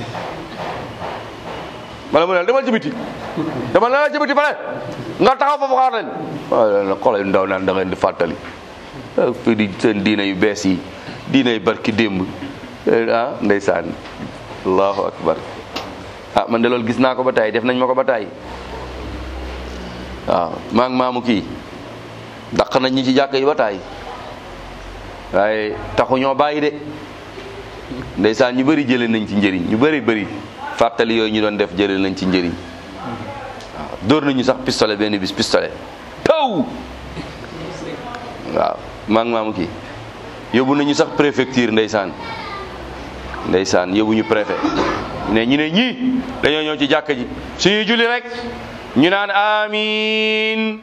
wala mu ne demal ci biti demal na la ci biti fale nga taxaw foofu xaar leen waaw xoolal ndaw naan da ngeen di fàttali fii di seen diina yu bees yi diina yu barki démb ah ndeysaan allahu akbar ah man de loolu gis naa ko ba tay def nañ ma ko ba tay waaw maa ngi maamu kii daq nañ ñi ci jàkk yi ba tay waaye taxu ñoo bàyyi de ndeysaan ñu bëri jëlee nañ ci njëriñ ñu bëri bëri fàttali yooyu ñu doon def jëlee nañ ci njëriñ waaw dóor nañu sax pistolet benn bis pistolet taw waaw maa ngi maamu kii yóbbu nañu sax préfecture ndeysaan ndeysaan yóbbu ñu préfet ne ñu ne ñii dañoo ñëw ci jàkk ji suñuy julli rek ñu naan amiin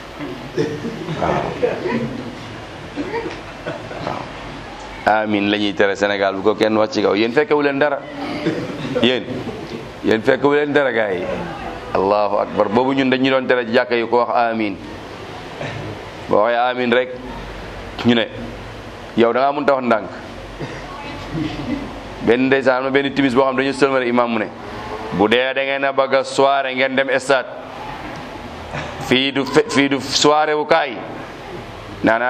waaw amiin la ñuy tere Sénégal bu ko kenn wax ci kaw yéen fekkewu leen dara yéen yéen fekkewu leen dara gars yi allahu akbar boobu ñun dañu doon tere ci jàkka yi ko wax amiin boo waxee amiin rek ñu ne yow da ngaa mënut a wax ndànk benn ndeysaan am na benn timis boo xam dañu sëlmale imam mu ne bu dee da ngeen a bëgg a soirée ngeen dem stade fii du fii du soirée wu kaay naan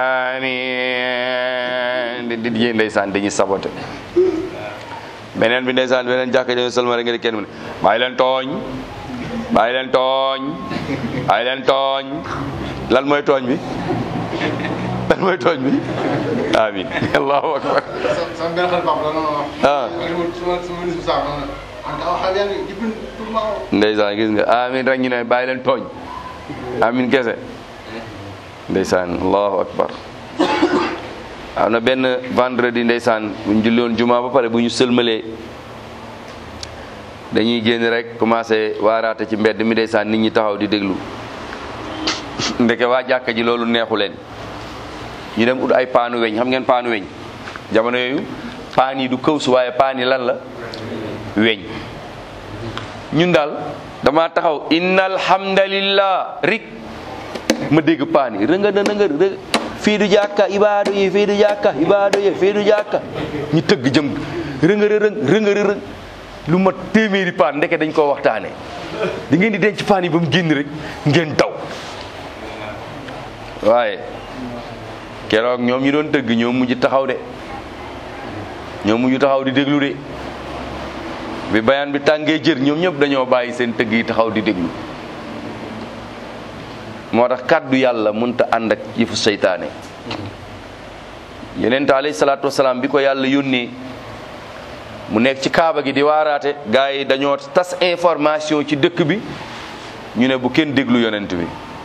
amiin di di ndeysaan dañuy saboté beneen bi ndeysaan beneen jàkka dañu sëlmale nga di kenn mu ne bàyyi leen tooñ bàyyi leen tooñ bàyyi leen tooñ lan mooy tooñ bi lan mooy tooñ bi amin allahu akbar sama benn xarit baax la noonu wax. ah suma suma ministre sax noonu en tout cas xale yaa ngi pour ma ndeysaan gis nga amin rek ñu ne bàyyi leen tooñ amin kese ndeysaan allahu akbar am na benn vendredi ndeysaan bu ñu julli woon juma ba pare bu ñu sëlmalee dañuy génn rek commencé waaraate ci mbedd mi ndeysaan nit ñi taxaw di déglu ndeke waa jàkka ji loolu neexu leen ñu dem ut ay paanu weñ xam ngeen paanu weñ jamono yooyu paan yi du këw su waaye paan yi lan la weñ ñun daal dama taxaw inna alhamdulillah rik ma dégg paan yi rënga na nga rëng fii du jàkka ibaadu yi fii du jàkka ibaadu yi fii du jàkka ñu tëgg jëm rënga rëng rënga rëng lu mat téeméeri paan ndeke dañ koo waxtaane di ngeen di denc paan yi ba mu génn rek ngeen daw waaye keroog ñoom ñi doon tëgg ñoo mujj taxaw de ñoo mujj taxaw di déglu de bi bayaan bi tàngee jër ñoom ñëpp dañoo bàyyi seen tëgg yi taxaw di déglu moo tax kàddu yàlla mënta ànd ak yëfu seytaane yonent alayhi salaatu wasalaam bi ko yàlla yónnee mu nekk ci kaaba gi di waaraate gars yi dañoo tas information ci dëkk bi ñu ne bu kenn déglu yonent bi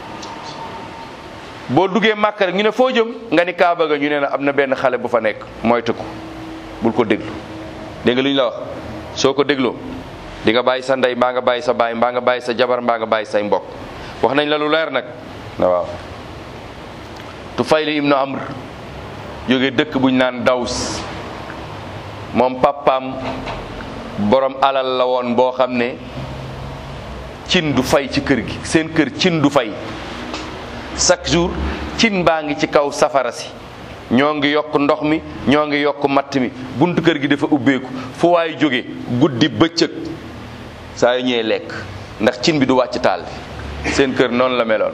boo duggee màkk rek ñu ne foo jëm nga ni kaaba ga ñu ne la am na benn xale bu fa nekk mooy tëkku bul ko déglu dégg nga li ñu la wax soo ko dégloo di nga bàyyi sa ndey mbaa nga bàyyi sa baay mbaa nga bàyyi sa jabar mbaa nga bàyyi say mbokk wax nañ la lu leer nag waaw Tufayl ibnu Amr jóge dëkk buñ naan Daws moom papaam borom alal la woon boo xam ne cin du fay ci kër gi seen kër cin du fay chaque jour cin baa ngi ci kaw safara si ñoo ngi yokk ndox mi ñoo ngi yokk matt mi buntu kër gi dafa ubbeeku fu waay jóge guddi bëccëg saa yu ñëwee lekk ndax cin bi du wàcc taal bi seen kër noonu la meloon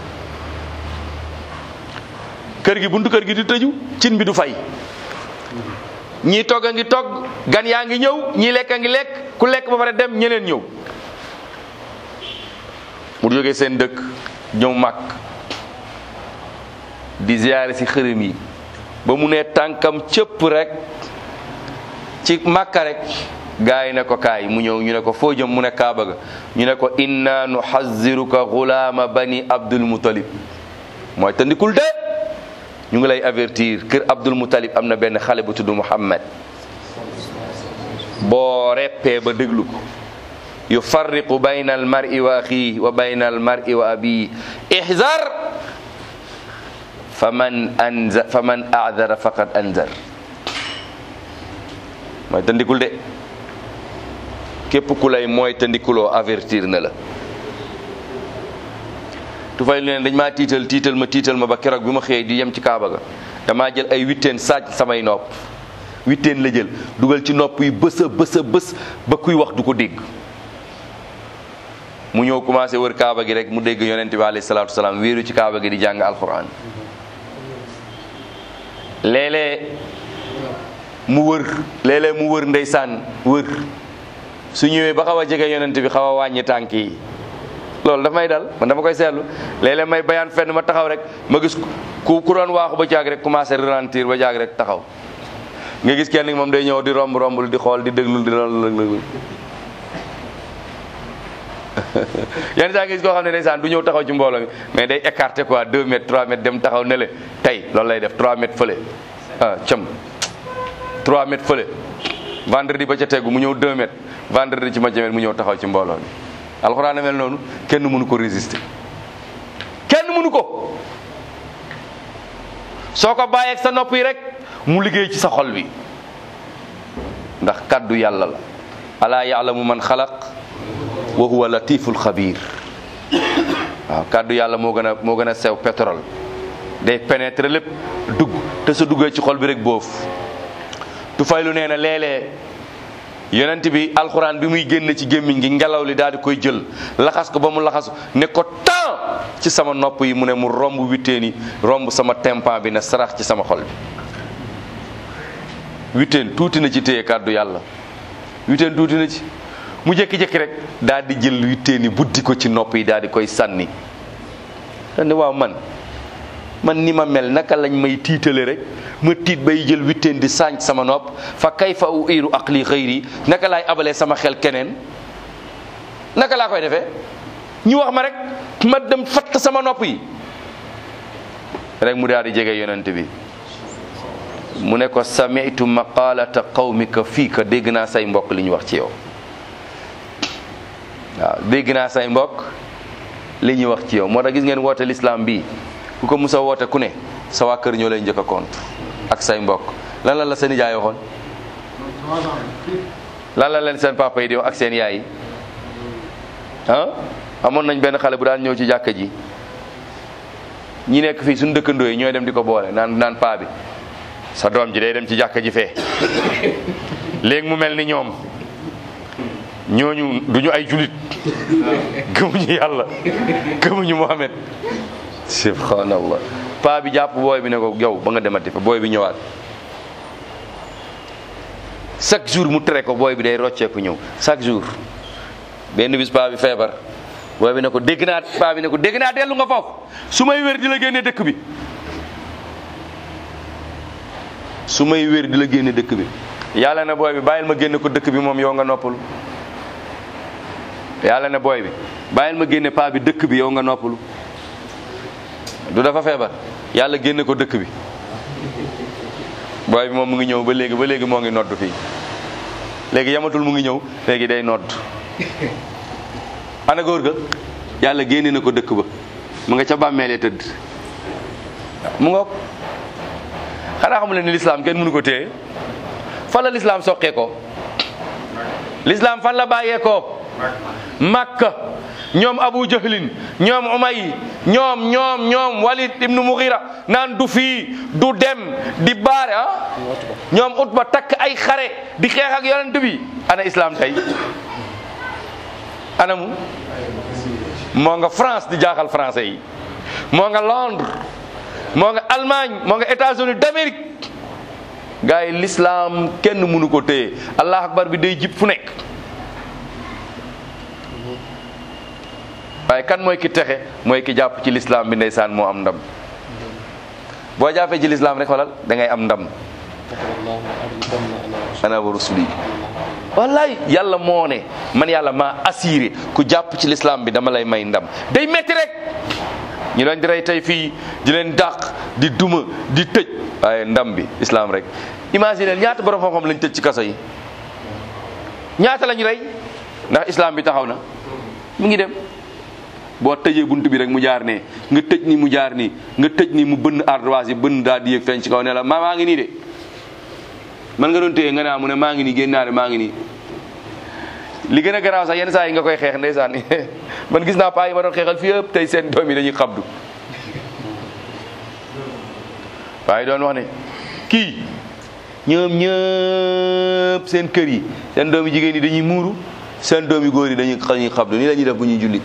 kër gi buntu kër gi di tëju cin bi du fay ñii togg a ngi togg gan yaa ngi ñëw ñii lekk a ngi lekk ku lekk ba pare dem ñeneen ñëw mu jógee seen dëkk ñëw màkk di ziyaare si xërëm yi ba mu ne tànkam cëpp rek ci màkka rek gaa yi ne ko kaay mu ñëw ñu ne ko foo jëm mu ne kaaba ga ñu ne ko inna nuxaziruka gulaama bani abdul mutalib mooy tandikul de ñu ngi lay avertir kër abdul mutalib am na benn xale bu tudd muhammad boo reppee ba déglu ko yufarriqu bayna al mar'i wa axihi wa bayna al mar'i wa abihi ihzar faman anza faman a'dara faqad anzar mooy tandikul de képp ku lay mooy tandikuloo avertir na la tufay lu ne dañ maa tiital tiital ma tiital ma ba keroog bi ma xëyee di yem ci kaaba ga damaa jël ay witteen saaj samay nopp witteen la jël dugal ci nopp yi bës a bës a bës ba kuy wax du ko dégg mu ñëw commencé wër kaaba gi rek mu dégg yonent bi alayhi salaatu wasalaam wéeru ci kaaba gi di jàng alquran léeg-léeg mu wër léeg-léeg mu wër ndeysaan wër su ñëwee ba xaw a jege yonent bi xaw a wàññi tànk yi loolu daf may dal man dama koy seetlu léeg-léeg may bayaan fenn ma taxaw rek ma gis ku ku doon waaxu ba jaag rek commencé ralentir ba jaag rek taxaw nga gis kenn moom day ñëw di romb rombul di xool di déglu di loolu yenn saa nga gis koo xam ne ndeysaan du ñëw taxaw ci mbooloo mi mais day écarté quoi 2 mètres 3 mètres dem taxaw ne le tey loolu lay def 3 mètres fële ah cam 3 mètres fële vendredi ba ca tegu mu ñëw 2 mètres vendredi ci ma jamet mu ñëw taxaw ci mbooloo mi alxuraan a mel noonu kenn mënu ko résister kenn mënu ko soo ko bàyyeeg sa nopp yi rek mu liggéey ci sa xol bi ndax kaddu yàlla la alaa yaalamu man xalaq wa huwa latiful xabir waaw kaddu yàlla moo gën a moo gën a sew pétrole day pénétrer lépp dugg te sa duggee ci xol bi rek boofu tu faylu nee na léeg-léeg yonent bi alxuraan bi muy génn ci gémmiñ gi ngelaw li daal di koy jël laxas ko ba mu laxasu ne ko temps ci sama nopp yi mu ne mu romb witteen yi romb sama tempan bi ne sarax ci sama xol bi witteen tuuti na ci téye kàddu yàlla witteen tuuti na ci mu jékki-jékki rek daal di jël witteen yi buddi ko ci nopp yi daal di koy sànni daal ne waaw man man ni ma mel naka lañ may tiitale rek ma tiit bay jël witteen di sànc sama nopp fa kayfa uiru aqli xëyri naka laay abalee sama xel keneen naka laa koy defee ñu wax ma rek ma dem fatt sama nopp yi rek mu daal di jege yonent bi mu ne ko samitu maqalata qawmika fiika dégg naa say mbokk li ñu wax ci yow waaw dégg naa say mbokk li ñuy wax ci yow moo tax gis ngeen woote l'islam bii ku ko musa woote ku ne sa waa kër ñoo lay njëkk a compte ak say mbokk lan la la seen nijaay waxoon lan la leen seen papa yi di wax ak seen yaay yi ah amoon nañ benn xale bu daan ñëw ci jàkka ji ñi nekk fii suñu dëkkandoo yi ñooy dem di ko boole naan naan paa bi sa doom ji day dem ci jàkka ji fee léegi mu mel ni ñoom ñooñu duñu ay julit gëmuñu yàlla gëmuñu Muhammad subhanallah paa bi jàpp booy bi ne ko yow ba nga demati fa booy bi ñëwaat chaque jour mu tere ko booy bi day rocceeku ñëw chaque jour benn bis paa bi feebar booy bi ne ko dégg naa paa bi ne ko dégg naa dellu nga foofu su may wér di la génne dëkk bi su may wér di la génne dëkk bi yàlla ne booy bi bàyyil ma génne ko dëkk bi moom yow nga noppalu yàlla ne booy bi bàyyil ma génne paa bi dëkk bi yow nga noppalu du dafa feebar yàlla génne ko dëkk bi booy bi moom mu ngi ñëw ba léegi ba léegi moo ngi nodd fii léegi yamatul mu ngi ñëw léegi day nodd ana góor ga yàlla génne na ko dëkk ba mu nga ca bàmmeelee tëdd mu ngoog xanaa xamul ne ni lislaam kenn mënu ko téye fan la lislaam soqee ko lislaam fan la bàyyee ko makka ñoom abu jahlin ñoom umay ñoom ñoom ñoom walid ibnu mughira naan du fii du dem di baare ah ñoom utba takk ay xare di xeex ak yonent bi ana islam tey anamu moo nga France di jaaxal français yi moo nga Londres moo nga Allemagne moo nga États-Unis d'Amérique gars yi l'islam kenn mënu ko téye allah akbar bi day jib fu nekk waaye kan mooy ki texe mooy ki jàpp ci l'islam bi ndeysaan moo am ndam boo jàppee ci l'islam rek xoolal da ngay am ndam ana wa rusuli wallaay yàlla moo ne man yàlla maa assuré ku jàpp ci l'islam bi dama lay may ndam day metti rek ñu leen di rey tey fii di leen dàq di duma di tëj waaye ndam bi islam rek imagine ñaata borom xam-xam lañ tëj ci kaso yi ñaata lañu rey ndax islam bi taxaw na mu ngi dem boo tëjee bunt bi rek mu jaar ne nga tëj ni mu jaar nii nga tëj ni mu bënn ardoise yi bënn daal di yëg feeñ ci kaw ne la maa maa ngi nii de man nga doon téye nga naa mu ne maa ngi nii génn naa de maa ngi nii li gën a garaaw sax yenn saa yi nga koy xeex ndeysaan man gis naa paa yi ma doon xeexal fii yëpp tey seen doom yi dañuy xabdu paa yi doon wax ne kii ñoom ñëpp seen kër yi seen doom yi jigéen yi dañuy muuru seen doom yi góor yi dañuy dañuy xabdu nii la ñuy def bu ñuy julli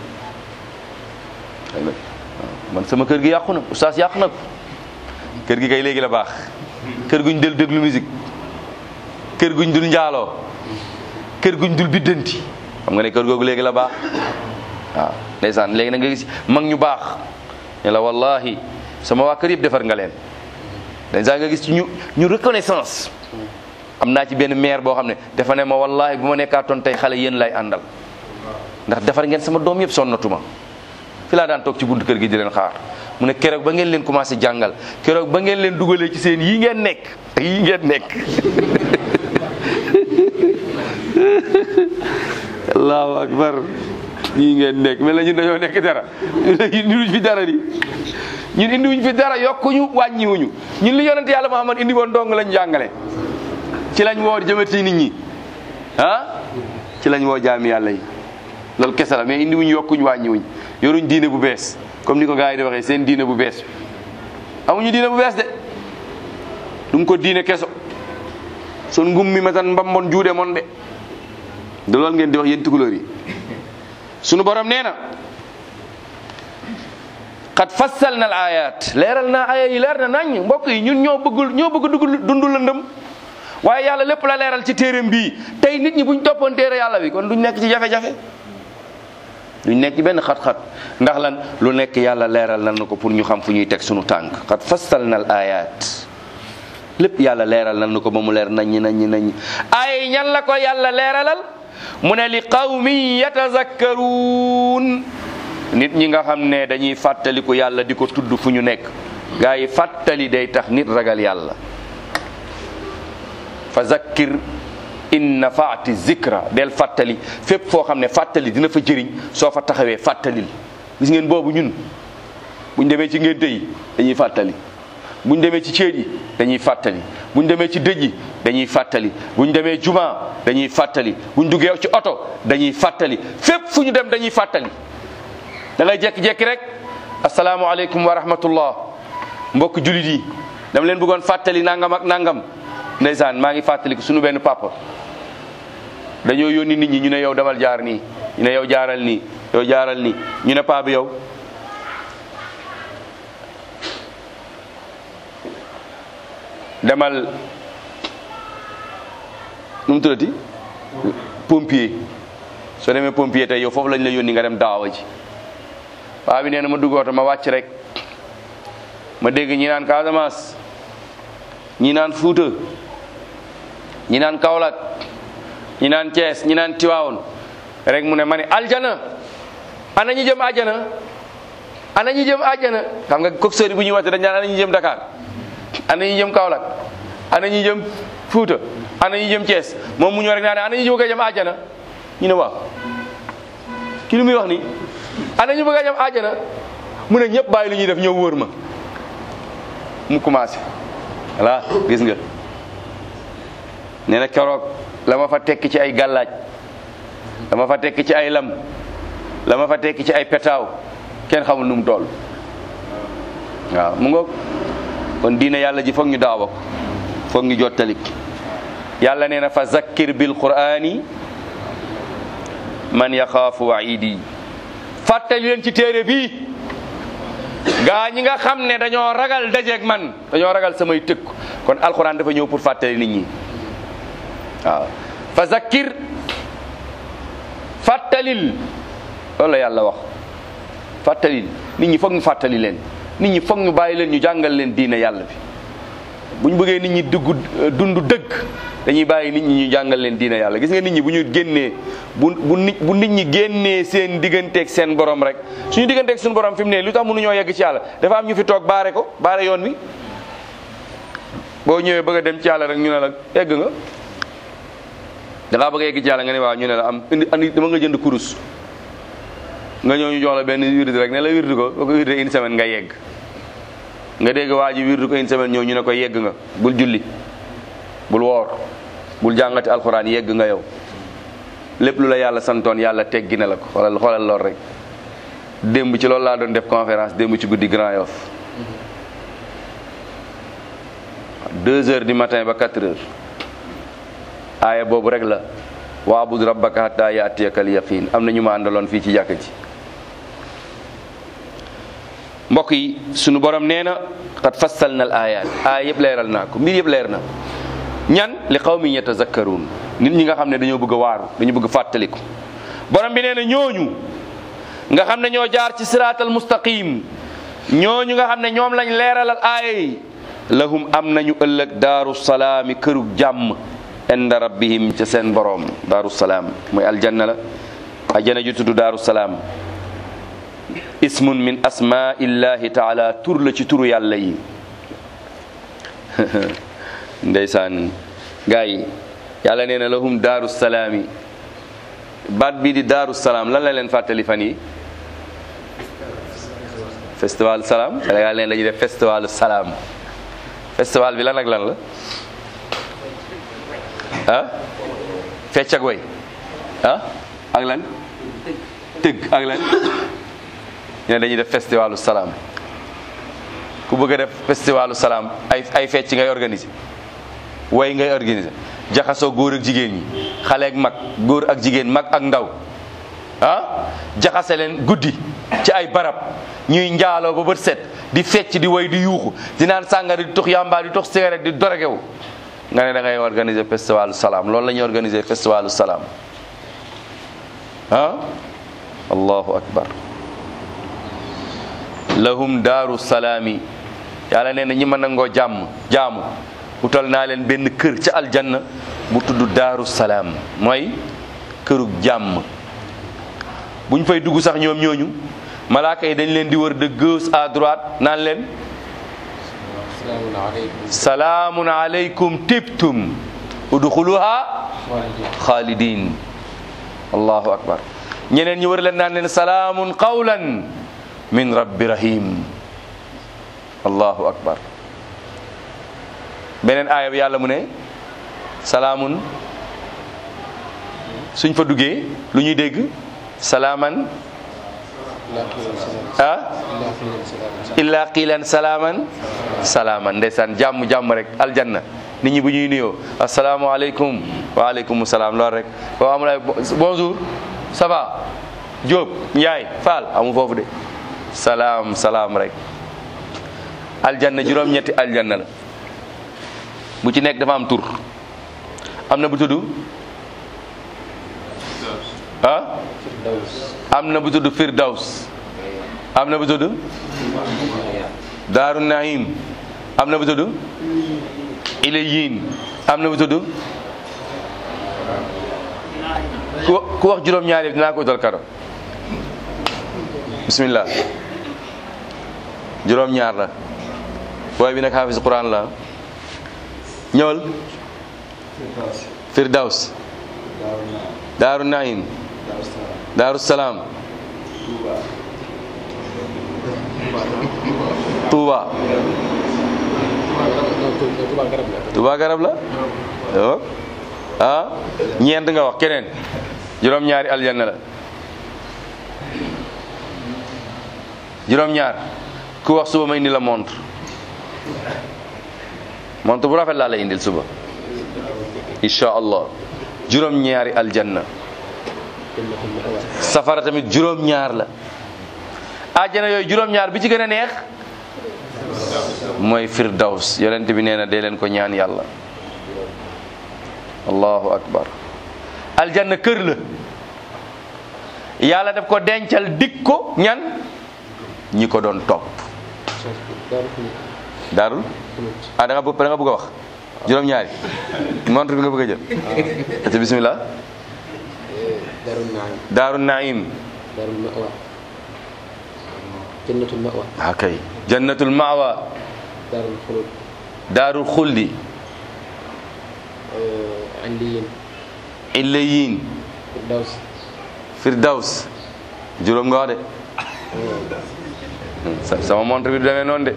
man sama kër gi yàqu na oustaz yàq na ko kër gi kay léegi la baax kër guñ del déglu musique kër guñ dul njaaloo kër guñ dul biddanti xam nga ne kër googu léegi la baax waaw ndeysaan léegi na nga gis mag ñu baax ne la wallahi sama waa kër yëpp defar nga leen ndeysaan nga gis ci ñu ñu reconnaissance am naa ci benn maire boo xam ne dafa ne ma wallahi bu ma nekkaatoon tey xale yéen lay àndal ndax defar ngeen sama doom yëpp sonnatuma fi laa daan toog ci buntu kër gi di leen xaar mu ne keroog ba ngeen leen commencé jàngal keroog ba ngeen leen dugalee ci seen yii ngeen nekk yii ngeen nekk allahu akbar yii ngeen nekk mel na ñun dañoo nekk dara indiwuñ fi dara di ñun indiwuñ fi dara yokkuñu wàññiwuñu ñun li yonent yàlla Muhammad indi woon dong lañ jàngale ci lañ woo jëmati nit ñi ah ci lañ woo jaami yàlla yi loolu kese la mais indiwuñ yokkuñ wàññiwuñ yoruñ diine bu bees comme ni ko gars yi di waxee seen diine bu bees amuñu diine bu bees de ɗum ko diine keso son ngummi ma tan mbambon juuɗe mon de de loolu ngeen di wax yéen tukulóor yi sunu borom nee na qad fassalna al ayat leeral naa aya yi leer na nañ mbokk yi ñun ñoo bëggul ñoo bëgg dugg dundu lëndëm waaye yàlla lépp la leeral ci téereem bii tey nit ñi buñ toppoon téere yàlla bi kon duñ nekk ci jafe-jafe duñ nekk ci benn xat-xat ndax lan lu nekk yàlla leeral nan na ko pour ñu xam fu ñuy teg sunu tànk qad fassalna al ayat lépp yàlla leeral nan na ko ba mu leer naññi naññi naññi ay ñan la ko yàlla leeralal mu ne li qawmin yatazakkaruun nit ñi nga xam ne dañuy fàttaliku yàlla di ko tudd fu ñu nekk gaa yi fàttali day tax nit ragal yàlla fa zakkir in nafaati zikra del fàttali fépp foo xam ne fàttali dina fa jëriñ soo fa taxawee fàttalil gis ngeen boobu ñun buñ demee ci ngénte yi dañuy fàttali buñ demee ci céet yi dañuy fàttali buñ demee ci dëj yi dañuy fàttali buñ demee juma dañuy fàttali buñ duggee ci oto dañuy fàttali fépp fu ñu dem dañuy fàttali da ngay jekki-jekki rek asalaamaaleykum wa rahmatullah mbokk julit yi dama leen bëggoon fàttali nangam ak nangam ndeysaan maa ngi fàttaliku suñu benn papa dañoo yónni nit ñi ñu ne yow demal jaar nii ñu ne yow jaaral nii yow jaaral nii ñu ne paa bi yow demal nu mu tuddati pompier soo demee pompier tey yow foofu lañ la yónni nga dem daawa ji waa bi nee na ma dugg oto ma wàcc rek ma dégg ñi naan Casamance ñi naan Fuuta ñi naan Kaolack ñi naan Thiès ñi naan Tivaouane rek mu ne ma ne aljana ana ñi jëm àjjana ana ñi jëm àjjana xam nga coxeur yi bu ñuy wàcc dañ naan ana ñi jëm Dakar ana ñi jëm Kaolack ana ñi jëm Fuuta ana ñi jëm Thiès moom mu ñëw rek naa ne ana ñi bëgg a jëm àjjana ñu ne waaw ki lu muy wax ni ana ñu bëgg a jëm àjjana mu ne ñëpp bàyyi lu ñuy def ñëw wóor ma mu commencé voilà gis nga nee na keroog la ma fa tekki ci ay gàllaaj la ma fa tekki ci ay lam la ma fa tekki ci ay petaaw kenn xamul nu mu toll waaw mu ngoog kon diine yàlla ji foog ñu daawa ko foog ñu jottalik yàlla nee na fa zakkir bil qur'ani man yaxaafu waidi fàttali leen ci téere bii gaa ñi nga xam ne dañoo ragal dajeeg man dañoo ragal samay tëkk kon alquran dafa ñëw pour fàttali nit ñi waaw fa zakkir fàttalil loolu la yàlla wax fàttalil nit ñi foog ñu fàttali leen nit ñi foog ñu bàyyi leen ñu jàngal leen diine yàlla bi bu ñu bëggee nit ñi dugg dund dëgg dañuy bàyyi nit ñi ñu jàngal leen diine yàlla gis nga nit ñi bu ñu génnee bu bu nit bu nit ñi génnee seen digganteeg seen borom rek suñu digganteeg suñu borom fi mu ne lu tax mënuñoo yegg ci yàlla dafa am ñu fi toog baare ko baare yoon wi boo ñëwee bëgg a dem ci yàlla rek ñu ne la egg nga da ngaa bëgg a yegg ci yàlla nga ne waaw ñu ne la am indi andi dama nga jënd kurus nga ñëw ñu jox la benn wirdi rek ne la wirdi ko boo ko wirde une semaine nga yegg nga dégg waa ji wirdi ko une semaine ñëw ñu ne ko yegg nga bul julli bul woor bul jàngati alxuraan yegg nga yow lépp lu la yàlla santoon yàlla teggi na la ko xoolal xoolal lool rek démb ci loolu laa doon def conférence démb ci guddi Grand Yoff deux heures du matin ba quatre heures aaya boobu rek la waabud rabbaka hatta yaatiyaka al yaqin am na ñu ma àndaloon fii ci jàkka ji mbokk yi sunu borom nee na qad fassalna al ayat aaya yëpp leeral naa ko mbir yëpp leer na ñan li qawmin yatazakkaruun nit ñi nga xam ne dañoo bëgg a waaru dañu bëgg fàttaliku borom bi nee na ñooñu nga xam ne ñoo jaar ci siraatal mustaqim ñooñu nga xam ne ñoom lañ leeralal aaya yi lahum am nañu ëllëg daaru salaami kërug jàmm inda rabbihim ca seen borom daaru salaam mooy aljanna la ajjana ju tudd daaru salaam ismun min asmaillahi taala tur la ci turu yàlla yi ndeysaan gaa yi yàlla nee na lahum daaru salaami baat bii di daaru salaam lan la leen fàttali fan yi festival salaam Sénégal nee lañuy def festival salaam festival bi lan ak lan la ah fecc ak way ah ak lan tëgg ak lan ñu ne dañuy def festivalu salaam ku bëgg a def festivalu salaam ay ay fecc ngay organiser way ngay organiser jaxasoo góor ak jigéen ñi xale ak mag góor ak jigéen mag ak ndaw ah jaxase leen guddi ci ay barab ñuy njaaloo ba bët set di fecc di way di yuuxu di naan sàngara di tux yamba di tux cigarette di dorogewu nga ne da ngay organiser festivalu salaam loolu la ñuy organiser festivalu salaam ah allahu akbar lahum daaru salaami yàlla nee na ñi ma nangoo jàmm jaamu utal naa leen benn kër ca aljanna bu tudd daaru salaam mooy kërug jàmm buñ fay dugg sax ñoom ñooñu malaaka yi dañ leen di wër de gauche à droite naan leen salaamun aleykum tibtum udxuluha xaalidin allahu akbar ñeneen ñi wër leen naan leen salaamun qawlan min rabbi rahim allahu akbar beneen aaya bi yàlla mu ne salaamun suñ fa duggee lu ñuy dégg salaaman ah illa qiilan salaaman salaaman ndeysaan jàmm jàmm rek aljanna nit ñi bu ñuy nuyoo asalaamualeykum waaleykum salaam lool rek boo amul ay bonjour ça va Diop Ndiaye Fall amu foofu de salaam salaam rek aljanna juróom-ñetti aljanna la bu ci nekk dafa am tur am na bu tudd ah am na bu tudd firdaws am na bu tudd daaru naim am na bu tudd ilayin am na bu tudd ku ku wax juróom-ñaar yi dinaa ko utal kado bismillah juróom-ñaar la booy bi nag xaafis quran la ñëwal firdaws daaru naim daaru salaam tuuba tuuba garab la oh ah ñeent nga wax keneen juróom-ñaari aljanna la juróom-ñaar ku wax suba ma indi la montre montre bu rafet laa la indil suba insha allah juróom-ñaari aljanna safara tamit juróom-ñaar la àjjana yooyu juróom-ñaar bi ci gën a neex mooy firdaws yonent bi nee na dee leen ko ñaan yàlla allahu akbar aljanna kër la yàlla daf ko dencal dik ko ñan ñi ko doon topp daarul ah da nga bëgg da nga bëgg a wax juróom-ñaari montre bi nga bëgg a jël ati bismillah daaru naim daaru naim daaru mawa jannatul mawa okay jannatul mawa daarul xulud daarul xuldi andiyin illayin firdaws firdaws juróom nga wax de sa- sama montre bi du demee noonu de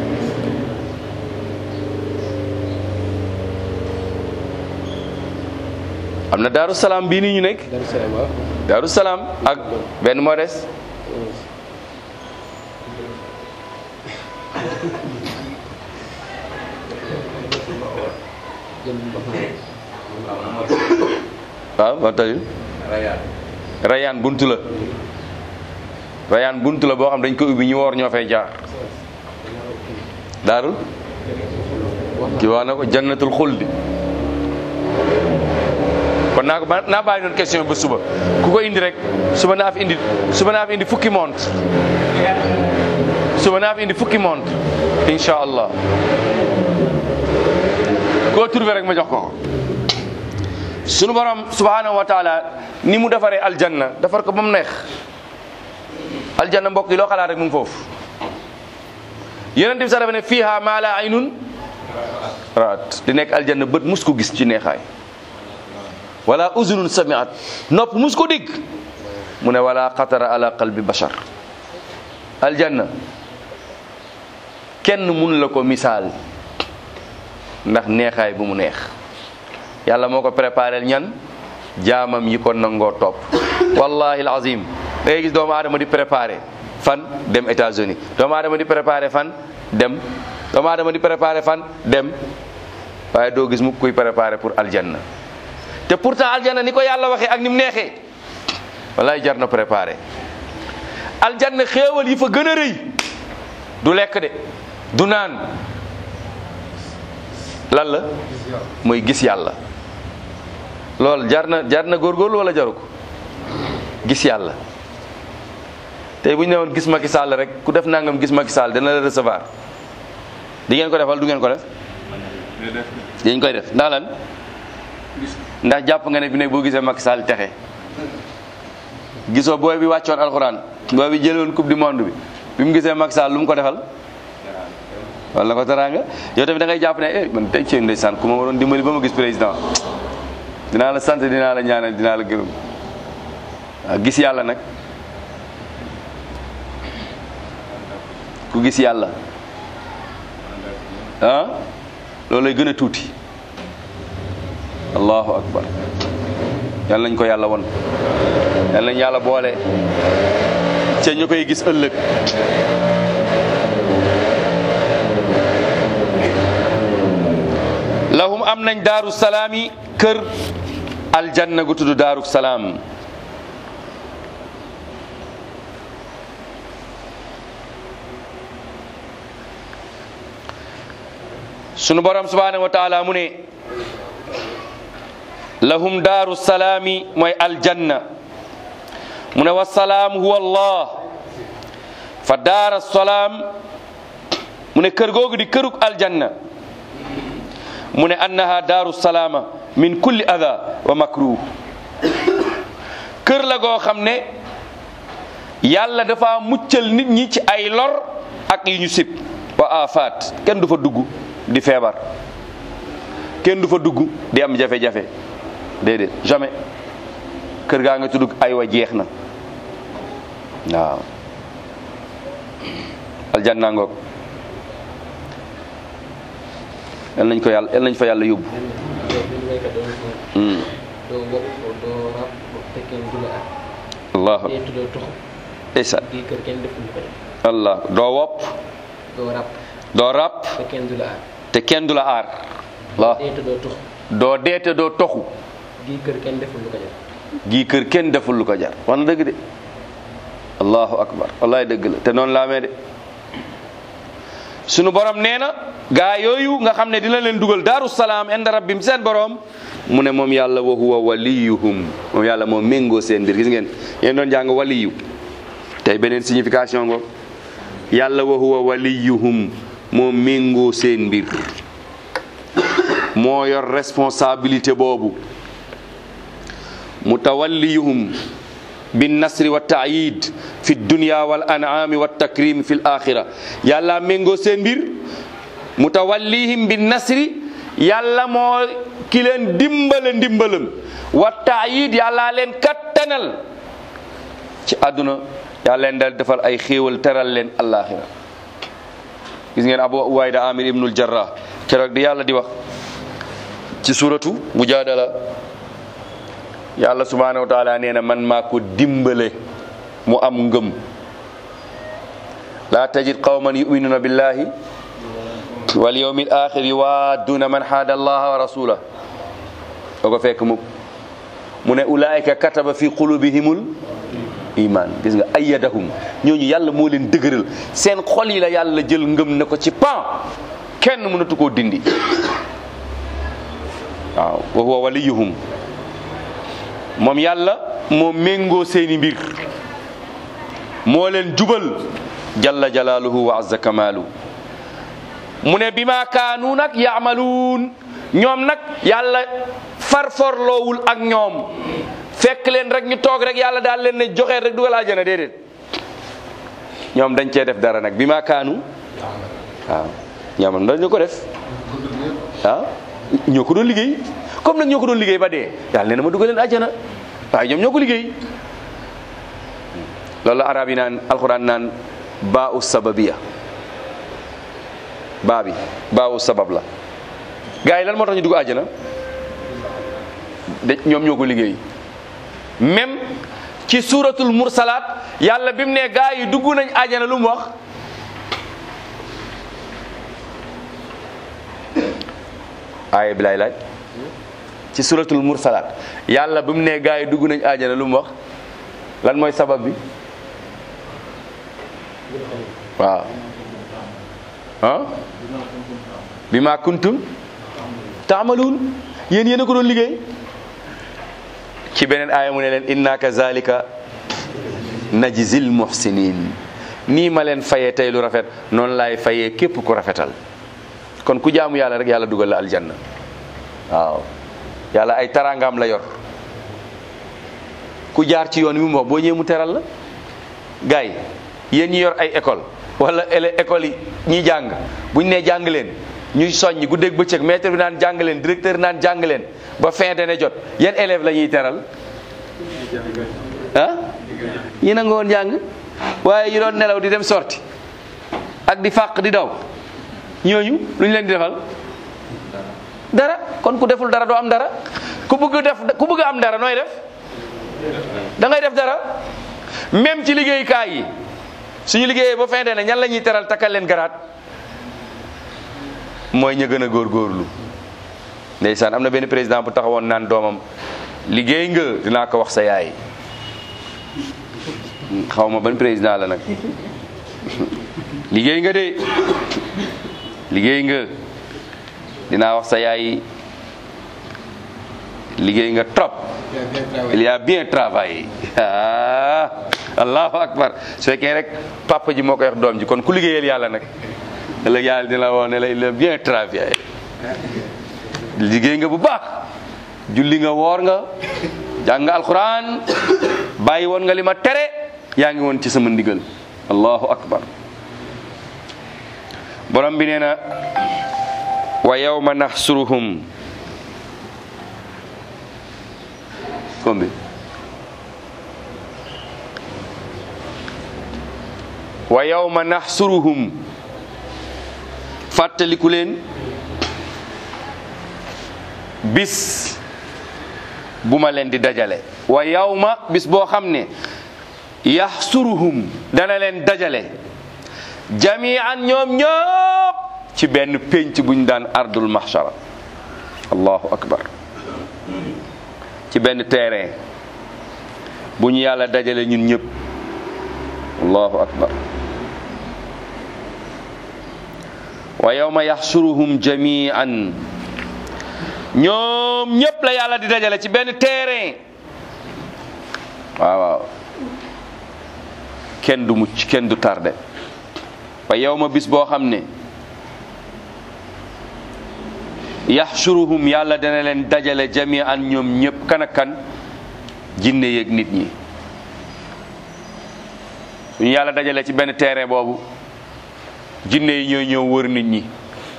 am na daaru salaam bii nii ñu nekk daaru salaam waaw daaru salaam ak benn moo des jannatul mawa waaw ba tey rayaan buntu la rayaan buntu la boo xam dañ ko ubbi ñu woor ñoo fay jaar daarul ki wax na ko jannatul xuldi kon naa ko ba naa bàyyi noonu question ba suba ku ko indi rek suba naa fi indi suba naa fi indi fukki montre suba naa fi indi fukki montre insha allah koo trouvé rek ma jox ko ko sunu borom subhanahu wa taala ni mu defaree aljanna defar ko ba mu neex aljanna mbokk yi loo xalaat rek mu ngi foofu yonent bi sax dafa ne fiiha maa laa aynun raat di nekk aljanna bët mus ko gis ci neexaay wala uzunun samiat nopp mus ko dégg mu ne wala xatara ala qalbi bashar aljanna kenn mun la ko misaal ndax neexaay bu mu neex yàlla moo ko préparé ñan jaamam yi ko nangoo topp wallahi alazim da ngay gis doomu aadama di préparé fan dem États-Unis doomu aadama di préparé fan dem doomu aadama di préparé fan dem waaye doo gis mu kuy préparé pour aljanna te pourtant aljanna ni ko yàlla waxee ak ni mu neexee wallahi jar na préparé aljanna xéewal yi fa gën a rëy du lekk de du naan lan la mooy gis yàlla loolu jar na jar na góorgóorlu wala jaru ko gis yàlla tey bu ñu ne woon gis Macky Sall rek ku def nangam gis Macky Sall dana la recevoir di ngeen ko defal du ngeen ko def dañ koy def ndax lan ndax jàpp nga ne bi ne boo gisee Macky Sall texe gisoo booy bi wàccoon alxuraan booy bi jëloon coupe du monde bi bi mu gisee Macky Sall lu mu ko defal wala ko teraanga yow tamit da ngay jàpp ne eh man tey ci ndeysaan ku ma waroon dimbali ba ma gis président dinaa la sant dinaa la ñaanal dinaa la gërëm waaw gis yàlla nag ku gis yàlla ah loolu lay gën a tuuti allahu akbar yal nañ ko yàlla won yal nañ yàlla boole ca ñu koy gis ëllëg lahum am nañ daaru salaami kër aljanna gu tudd daaru salaam sunu borom subhanahu wa taala mu ne lahum daaru salaami mooy aljanna mu ne wasalaam huwa allah fa daara salaam mu ne kër googu di këruk aljanna mu ne annaha daaru salaama min kulli ada wa makruh kër la goo xam ne yàlla dafa muccal nit ñi ci ay lor ak yu ñu sib wa afaat kenn du fa dugg di feebar kenn du fa dugg di am jafe-jafe déedéet jamais kër gaa nga tudd ay wa jeex na waaw aljanna ngoog yal nañ ko yàlla yal nañ fa yàlla yóbbu Hmm. doo wopp doo rab te kenn du la at allahu dee tuddoo tuxu isa di kër kenn deful ko def allah doo wopp doo rab doo ràpp te kenn du la at te kenn du la aar allah dee tuddoo tuxu doo deete doo toxu di kër kenn deful lu ko def gii kër kenn deful lu ko jar wax na dëgg de allahu akbar wallahi dëgg la te noonu la amee de sunu borom nee na gaa yooyu nga xam ne dina leen dugal daaru salaam inda rabbim seen borom mu ne moom yàlla wa huwa waliyuhum moom yàlla moo méngoo seen mbir gis ngeen yéen doon jàng waliyu tey beneen signification ngo yàlla wa huwa waliyuhum moo méngoo seen mbir moo yor responsabilité boobu mutawalliyuhum bin nasri wa taayid fi dunya wal an'ami wa takrim fi l axira yàlla méngoo seen mbir mutawallihim bin nasri yàlla moo ki leen dimbale ndimbalam wa taayid yàlla leen kattanal ci àdduna yàlla leen dal defal ay xéewal teral leen alaxira gis ngeen abu ubayda amir ibnul jarrah keroog di yàlla di wax ci suratu mujaadala yàlla subhanahu wa taala nee na man maa ko dimbale mu am ngëm laa tajid qawman yuminuna billahi wal yawmi al axir yuwaaduna man haada allaha wa rasula doo ko fekk mukk mu ne ulaayika kataba fi qulubihimul iman gis nga ayyadahum ñooñu yàlla moo leen dëgëral seen xol yi la yàlla jël ngëm ne ko ci pan kenn mënatu koo dindi waaw wa huwa waliyuhum moom yàlla moo méngoo seeni mbir moo leen jubal jalla jalaaluhu wa azza kamaalu mu ne bi ma kaanu nag yaamaluun ñoom nag yàlla farforloowul ak ñoom fekk leen rek ñu toog rek yàlla daal leen ne joxeet rek dugal àjjana déedéet ñoom dañ cee def dara nag bi ma kaanu waaw ñoom dañu ko def ah ñoo ko doon liggéey comme nag ñoo ko doon liggéey ba dee yàlla nee na ma dugal leen àjjana waaye ñoom ñoo ko liggéey loolu la arab yi naan alxuraan naan baa u sababiya baa bi baa u sabab la gars yi lan moo tax ñu dugg àjjana de ñoom ñoo ko liggéey même ci suratul mursalaat yàlla bi mu ne gars yi dugg nañ àjjana lu mu wax aaya bi laay laaj ci suratul mursalaat yàlla bi mu ne gars yi dugg nañ àjjana lu mu wax lan mooy sabab bi waaw ah bi ma kuntum taamaluun yéen yéen a ko doon liggéey ci beneen aaya mu ne leen inna kazalika najzil muhsinin nii ma leen fayee tey lu rafet noonu laay fayee képp ku rafetal kon ku jaamu yàlla rek yàlla dugal la aljanna waaw yàlla ay tarangaam la yor ku jaar ci yoon wi mu wax boo ñëwee mu teral la gars yi yéen ñi yor ay école wala ele école yi ñiy jàng buñ nee jàng leen ñuy soññ guddeeg bëccëg maître bi naan jàng leen directeur naan jàng leen ba fin d'année jot yan élève la ñuy teral ah ñi na nga woon jàng waaye yi doon nelaw di dem sorti ak di fàq di daw ñooñu lu ñu leen di defal dara kon ku deful dara doo am dara ku bëgg def ku bëgg am dara nooy def da ngay def dara même ci liggéeykaay yi suñu liggéeyee ba fin d'année ñan la ñuy teral takkal leen garaat mooy ña gën a góorgóorlu ndeysaan am na benn président bu taxawoon naan doomam liggéey nga dinaa ko wax sa yaay xaw ma ban président la nag liggéey nga de liggéey nga dinaa wax sa yaay liggéey nga trop il y a bien travaillé ah allahu akbar su fekkee rek papa ji moo koy wax doom ji kon ku liggéeyal yàlla nag ëllëg yàlla dina la woo ne la il a bien travaillé liggéey nga bu baax julli nga woor nga jàng nga alquran bàyyi woon nga li ma tere yaa ngi woon ci sama ndigal allahu akbar borom bi nee na wa yawma naxsuruhum kombi wa yawma naxsuruhum fàttaliku leen bis bu ma leen di dajale wa yawma bis boo xam ne yaxsuruhum dana leen dajale jamian ñoom ñëpp ci benn pénc buñ daan ardul mahshara allahu akbar ci benn terrain bu ñu yàlla dajale ñun ñëpp allahu akbar wa yawma yaxsuruhum jamian ñoom ñëpp la yàlla di dajale ci benn terrain waaw waaw kenn du mucc kenn du tardé wa yawma bis boo xam ne yaxsuruhum yàlla dana leen dajale jamian ñoom ñëpp kan ak kan jinne yeeg nit ñi suñu yàlla dajale ci benn terrain boobu jinne yi ñooy ñëw wër nit ñi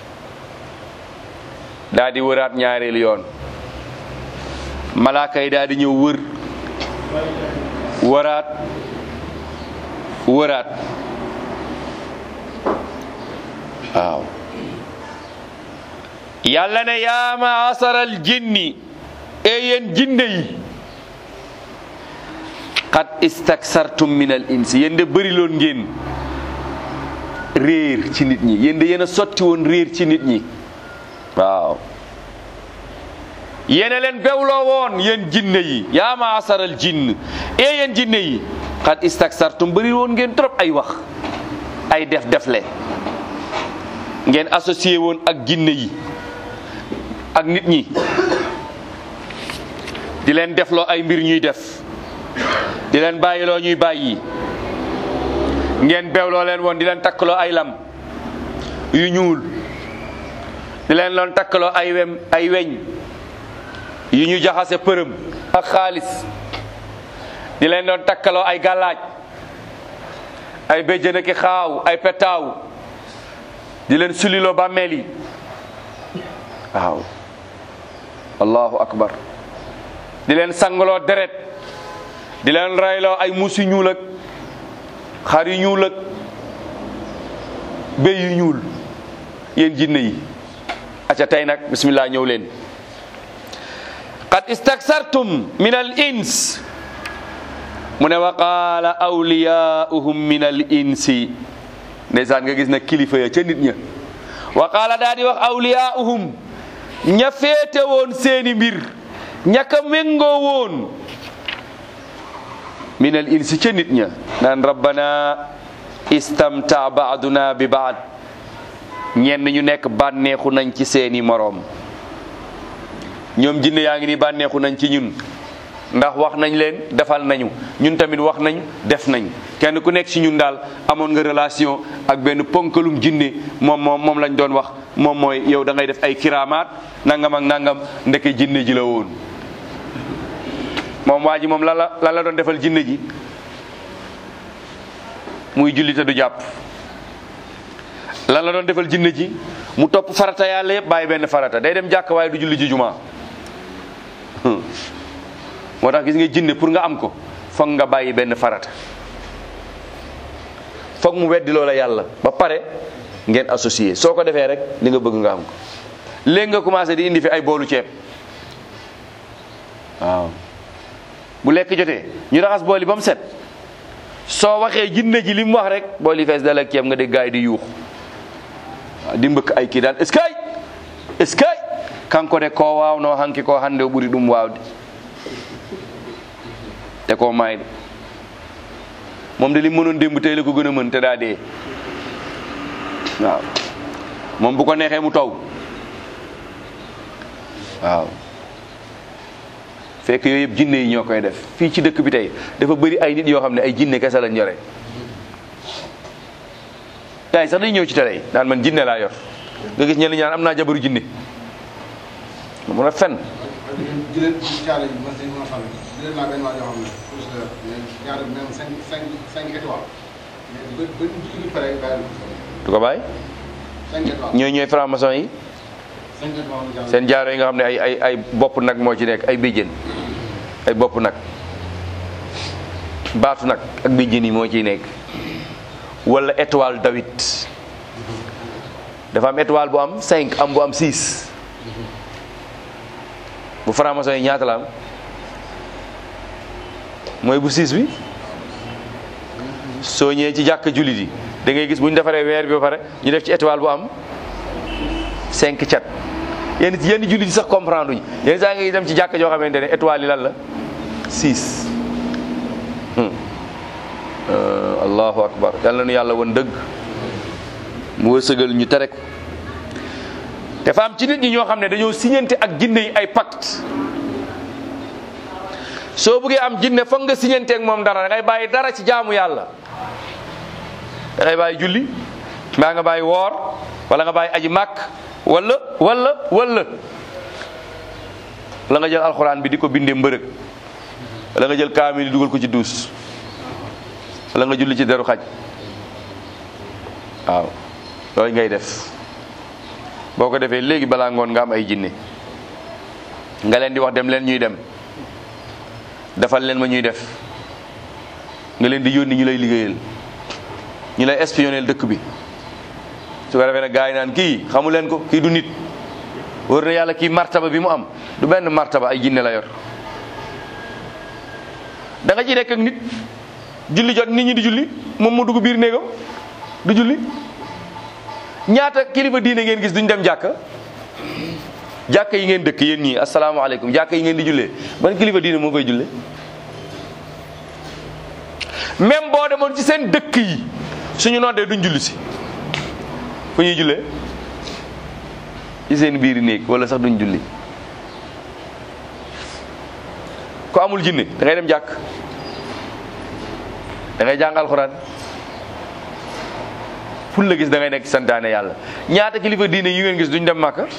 daa di wëraat ñaareelu yoon malaaka yi daa di ñëw wër wëraat wëraat waaw yàlla ne yaa maasaral jinni e yéen jinne yi qad istaksartum min al insi yéen de bëri loon ngeen réer ci nit ñi yéen de yéen a sotti woon réer ci nit ñi waaw yéena leen bewloo woon yéen jinne yi yaa maasaral jinn e yéen jinne yi qad istaksartum bëri woon ngeen trop ay wax ay def defle ngeen associé woon ak jinne yi ak nit ñi di leen defloo ay mbir ñuy def di leen bàyyiloo ñuy bàyyi ngeen bewloo leen woon di leen takkaloo ay lam yu ñuul di leen loon takkaloo ay wem ay weñ yu ñu jaxase përëm ak xaalis di leen doon takkaloo ay gàllaaj ay béjjën ki xaaw ay petaaw di leen suliloo bàmmeel yi waaw allahu akbar di leen sangaloo deret di leen rayloo ay muus yu ñuul ak xar yu ñuul ak béy yu ñuul yéen jinne yi aca tey nag bismillah ñëw leen qad istaksartum min al ins mu ne wa qaala awliyauhum min al insi ndeysaan nga gis na kilifa ya ca nit ña wa qaala daa di wax awliyauhum ña féete woon seeni mbir ña ka méngoo woon min al insi ca nit ña naan rabbana istamta baaduna bi baad ñenn ñu nekk bànneexu nañ ci seeni moroom ñoom jinne yaa ngi ni bànneexu nañ ci ñun ndax wax nañ leen defal nañu ñun tamit wax nañ def nañ kenn ku nekk ci ñun daal amoon nga relation ak benn ponkalum jinne moom moom moom lañ doon wax moom mooy yow da ngay def ay kiraamaat nangam ak nangam ndeke jinne ji la woon moom waa ji moom lan la lan la doon defal jinne ji muy julli te du jàpp lan la doon defal jinne ji mu topp farata yàlla yëpp bàyyi benn farata day dem jàkk waaye du julli ji jumaa moo tax gis nga jinne pour nga am ko foog nga bàyyi benn farata foog mu weddi loola yàlla ba pare ngeen associé soo ko defee rek li nga bëgg nga am ko léegi nga commencé di indi fi ay boolu ceeb waaw bu lekk jotee ñu raxas bool yi ba mu set soo waxee jinne ji li mu wax rek bool yi fees dal ak ceeb nga dégg gaay yi di yuux waaw di mbëkk ay kii daan est-ce que est-ce que kanko de ko waawno hanki ko hannde o ɓuri ɗum waawde te ko maayde moom de li mënoon démb tey la ko gën a mën te daa dee waaw moom bu ko neexee mu taw waaw fekk yooyu yëpp jinne yi ñoo koy def fii ci dëkk bi tey dafa bëri ay nit yoo xam ne ay jinne kese lañ yore gars yi sax dañuy ñëw ci télé yi naan man jinne laa yor nga gis ñenn ñaan am naa jabaru jinne ma mun a fen jëleen ci caale yi man seen mosal jëleen naa benn waa yoo xam ne plus de mais ñaari même cinq cinq cinq étoiles mais ba ba ñu pare bàyyi du ko bàyyi cinq étoiles ñooy ñooy franc-maçon yi cinq étoiles la jàll seen jaaro yi nga xam ne ay ay ay bopp nag moo ci nekk ay béjjén ay bopp nag baatu nag ak béjjén yi moo ciy nekk wala étoile David dafa am étoile bu am 5 am bu am 6 bu franc-maçon yi ñaata la am mooy bu 6 bi soo ñëwee ci jàkk jullit yi da ngay gis bu ñu defaree weer bi ba pare ñu def ci étoile bu am 5 cat yenn yenn jullit yi sax comprendre uñu yenn saa ngay dem ci jàkk joo xamante ne étoile yi lan la 6 allahu akbar yàlla na nu yàlla woon dëgg mu wërsëgal ñu tere ko dafa am ci nit ñi ñoo xam ne dañoo signante ak jinne yi ay pacte soo bëggee am jinne foog nga signante ak moom dara da ngay bàyyi dara ci jaamu yàlla da ngay bàyyi julli mbaa nga bàyyi woor wala nga bàyyi aji màkk wala wala wala la nga jël alxuraan bi di ko bindee mbërëg wala nga jël kaamil yi dugal ko ci duus wala nga julli ci deru xaj waaw loolu ngay def boo ko defee léegi balaa ngoon nga am ay jinne nga leen di wax dem leen ñuy dem defal leen ma ñuy def nga leen di yónni ñu lay liggéeyal ñu lay espionnel dëkk bi su ko defee nag gars yi naan kii xamu leen ko kii du nit wóor na yàlla kii martaba bi mu am du benn martaba ay jinne la yor da nga ciy nekk ak nit julli jot nit ñi di julli moom mu dugg biir néegam du julli ñaata kilifa diine ngeen gis duñ dem jàkka jàkka yi ngeen dëkk yéen ñii asalaamaaleykum jàkka yi ngeen di jullee ban kilifa diine moo koy julle même boo demoon ci seen dëkk yi suñu noddee duñ julli si fu ñuy jullee ci seen biir néeg wala sax duñ julli ko amul jinne da ngay dem jàkk da ngay jàng alxuraan fu la gis da ngay nekk santaane yàlla ñaata kilifa diine yu ngeen gis duñ dem màkka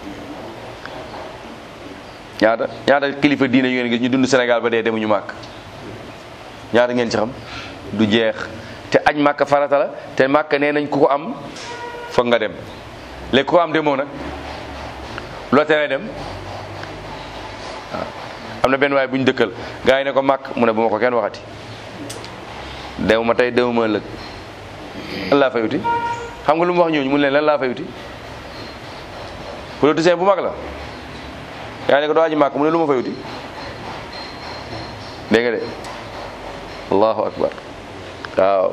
ñaata ñaata kilifa diine yu ngeen gis ñu dund Sénégal ba dee demuñu màkk ñaata ngeen ci xam du jeex te añ màkk farata la te màkk nee nañ ku ko am foog nga dem léegi ku ko am demoo nag loo teree dem waaw am na benn waay bu ñu dëkkal gars yi ne ko màkk mu ne bu ma ko kenn waxati dew ma tey dew ma ëllëg lan laa fay uti xam nga lu mu wax ñooñu mu ne leen lan laa fay uti politicien bu mag la yaa ne ko doo aji màkk mu ne lu ma fay uti dégg nga de allahu akbar waaw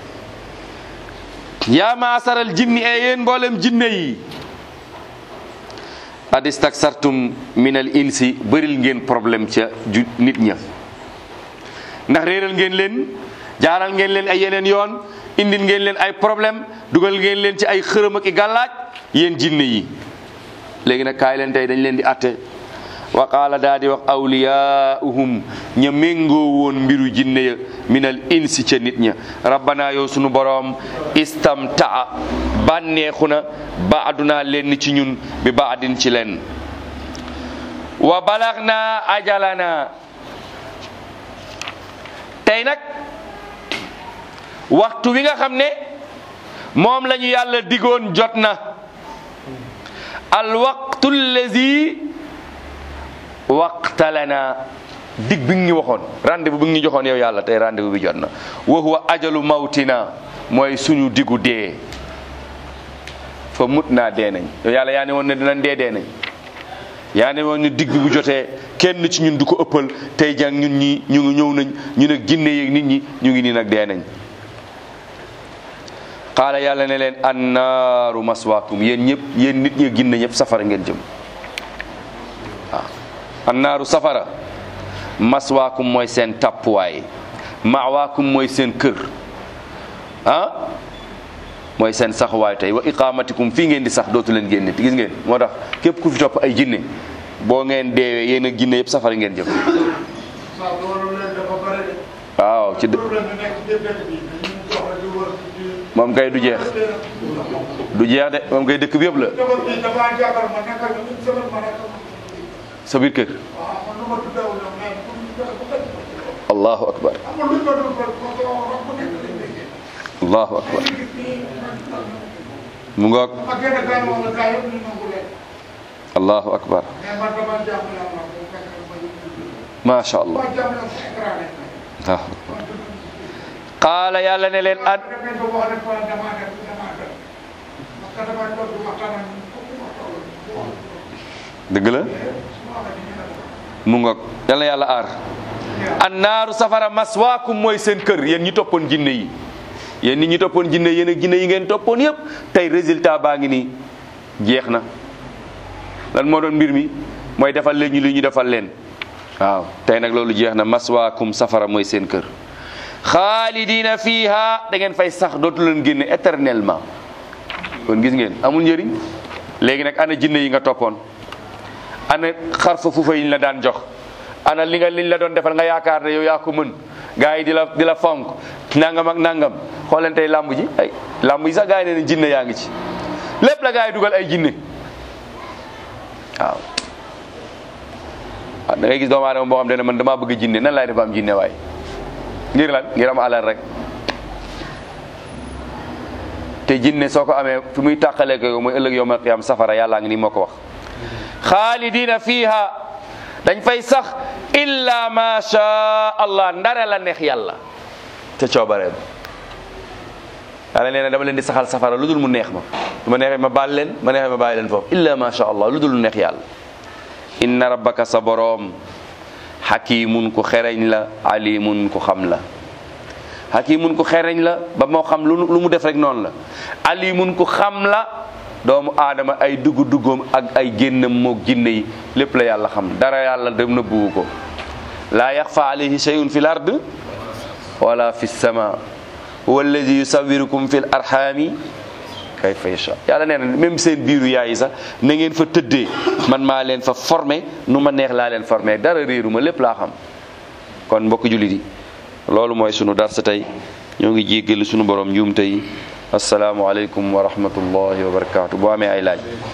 yaa maasaral jinni e yéen mboolem jinne yi adistaksartum min al insi bëril ngeen problème ca ju nit ña ndax réeral ngeen leen jaaral ngeen leen ay yeneen yoon indil ngeen leen ay problème dugal ngeen leen ci ay xërëm ak i gàllaaj yéen jinne yi léegi nag kaay leen tey dañ leen di atte wa qaala daa di wax awliyaauhum ña méngoo woon mbiru jinne ya minal insi ca nit ña rabbana yow sunu boroom istamtaa bànneexu na baaduna leen ci ñun bi baadin ci leen wa balax na ajalana tey nag waxtu wi nga xam ne moom la ñu yàlla digoon jot na al waqtu allazi waqtalana dig bi nga ñu waxoon rendez-vous bi nga ñu joxoon yow yàlla tey rendez-vous bi jot na wa huwa ajalu mawtina mooy suñu digu dee fa mut naa dee nañ yow yàlla yaa ne woon ne dinañ dee dee nañ yaa ne woon ne dig bi bu jotee kenn ci ñun du ko ëppal tey jàng ñun ñi ñu ngi ñëw nañ ñu ne ginne yeeg nit ñi ñu ngi nii nag dee nañ xaala yàlla ne leen annaaru maswaakum yéen ñëpp yéen nit ñi ginne ñëpp safara ngeen jëm waaw annaaru safara maswaakum mooy seen tàppuwaay mawaakum mooy seen kër ah mooy seen saxuwaay tey wa iqaamatikum fii ngeen di sax dootu leen génne gis ngeen moo tax képp ku fi topp ay jinne boo ngeen deewee yéen ak jinne yëpp safara ngeen jëm waaw loolu leen dafa bare de waaw ci dë- problème bi nekk ci dëkk bi dañuy jox la di wër ci moom kay du jeex du jeex de moom kay dëkk bi yëpp la jabar bi dafa jàppal ma nekkal ñu une semaine ma nekkal sa biir kër waaw man lu ma tuddaw ñoom mais pour ñu joxe bu tëj allahu akbar amul lu ñu doon ko ko ko wax bu nekk lañ déggee allahu akbar gis nii mu ngoog ma gën a gaañ moom la gaa yëpp ñu nangu leen allahu akbar mais man dama jàmm yàlla bu fekk ma ñu macha allah ma jàmm yàlla fu écran lañ may allahu akbar qaala yàlla ne leen at da ngeen ko wax rek wala damaa def damaa def parce que dama toog di waxtaan ak ñun foofu ma toll bu wax dëgg la mu ngoog yal na yàlla aar annaaru safara maswaakum mooy seen kër yéen ñi toppoon jinne yi yéen nit ñi toppoon jinne yéen ak jinne yi ngeen toppoon yëpp tey résultat baa ngi nii jeex na lan moo doon mbir mi mooy defal leen ñu li ñu defal leen waaw tey nag loolu jeex na maswaakum safara mooy seen kër xaalidina fiiha da ngeen fay sax dootu leen génne éternellement kon gis ngeen amul njëriñ léegi nag ana jinne yi nga toppoon ana xarfa fuufa yi ñu la daan jox ana li nga liñ la doon defal nga yaakaar ne yow yaa ko mën gars yi di la di la fonk nangam ak nangam xool leen tey làmb ji ay làmb ji sax gars yi nee na jinne yaa ngi ci lépp la gars yi dugal ay jinne waaw waaw da ngay gis doomu aadama boo xam ne man damaa bëgg jinne nan laay def ba am jinne waay ngir lan ngir am alal rek te jinne soo ko amee fi muy tàqalee ko yow mooy ëllëg yowmal qiyaam safara yàllaa ngi nii moo ko wax xaalidina fiiha dañ fay sax illa ma sha allah ndare la neex yàlla ca coobareem yàlla nee na dama leen di saxal safara lu dul mu neex ma su ma neexee ma baal leen ma neexee ma bàyyi leen foofu illa ma sha allah lu dul mu neex yàlla inna rabbaka sa boroom xakimun ku xereñ la alimun ku xam la xakimun ku xereñ la ba moo xam lu lu mu def rek noonu la alimun ku xam la doomu aadama ay dugg duggoom ak ay génnam moog jinne yi lépp la yàlla xam dara yàlla dem na buggu ko laa yaxfa alayhi shay'un fi l ard wala fi sama huwa alladi yusawirukum fi l arhami kayfa yasha yàlla nee na même seen biiru yaay yi sax na ngeen fa tëddee man maa leen fa formé nu ma neex laa leen formé dara réeru ma lépp laa xam kon mbokk jullit yi loolu mooy sunu darsa tey ñoo ngi jéggalu sunu borom njuumte yi asalaamualeykum wa rahmatullahi wa barakaatu boo amee ay laaj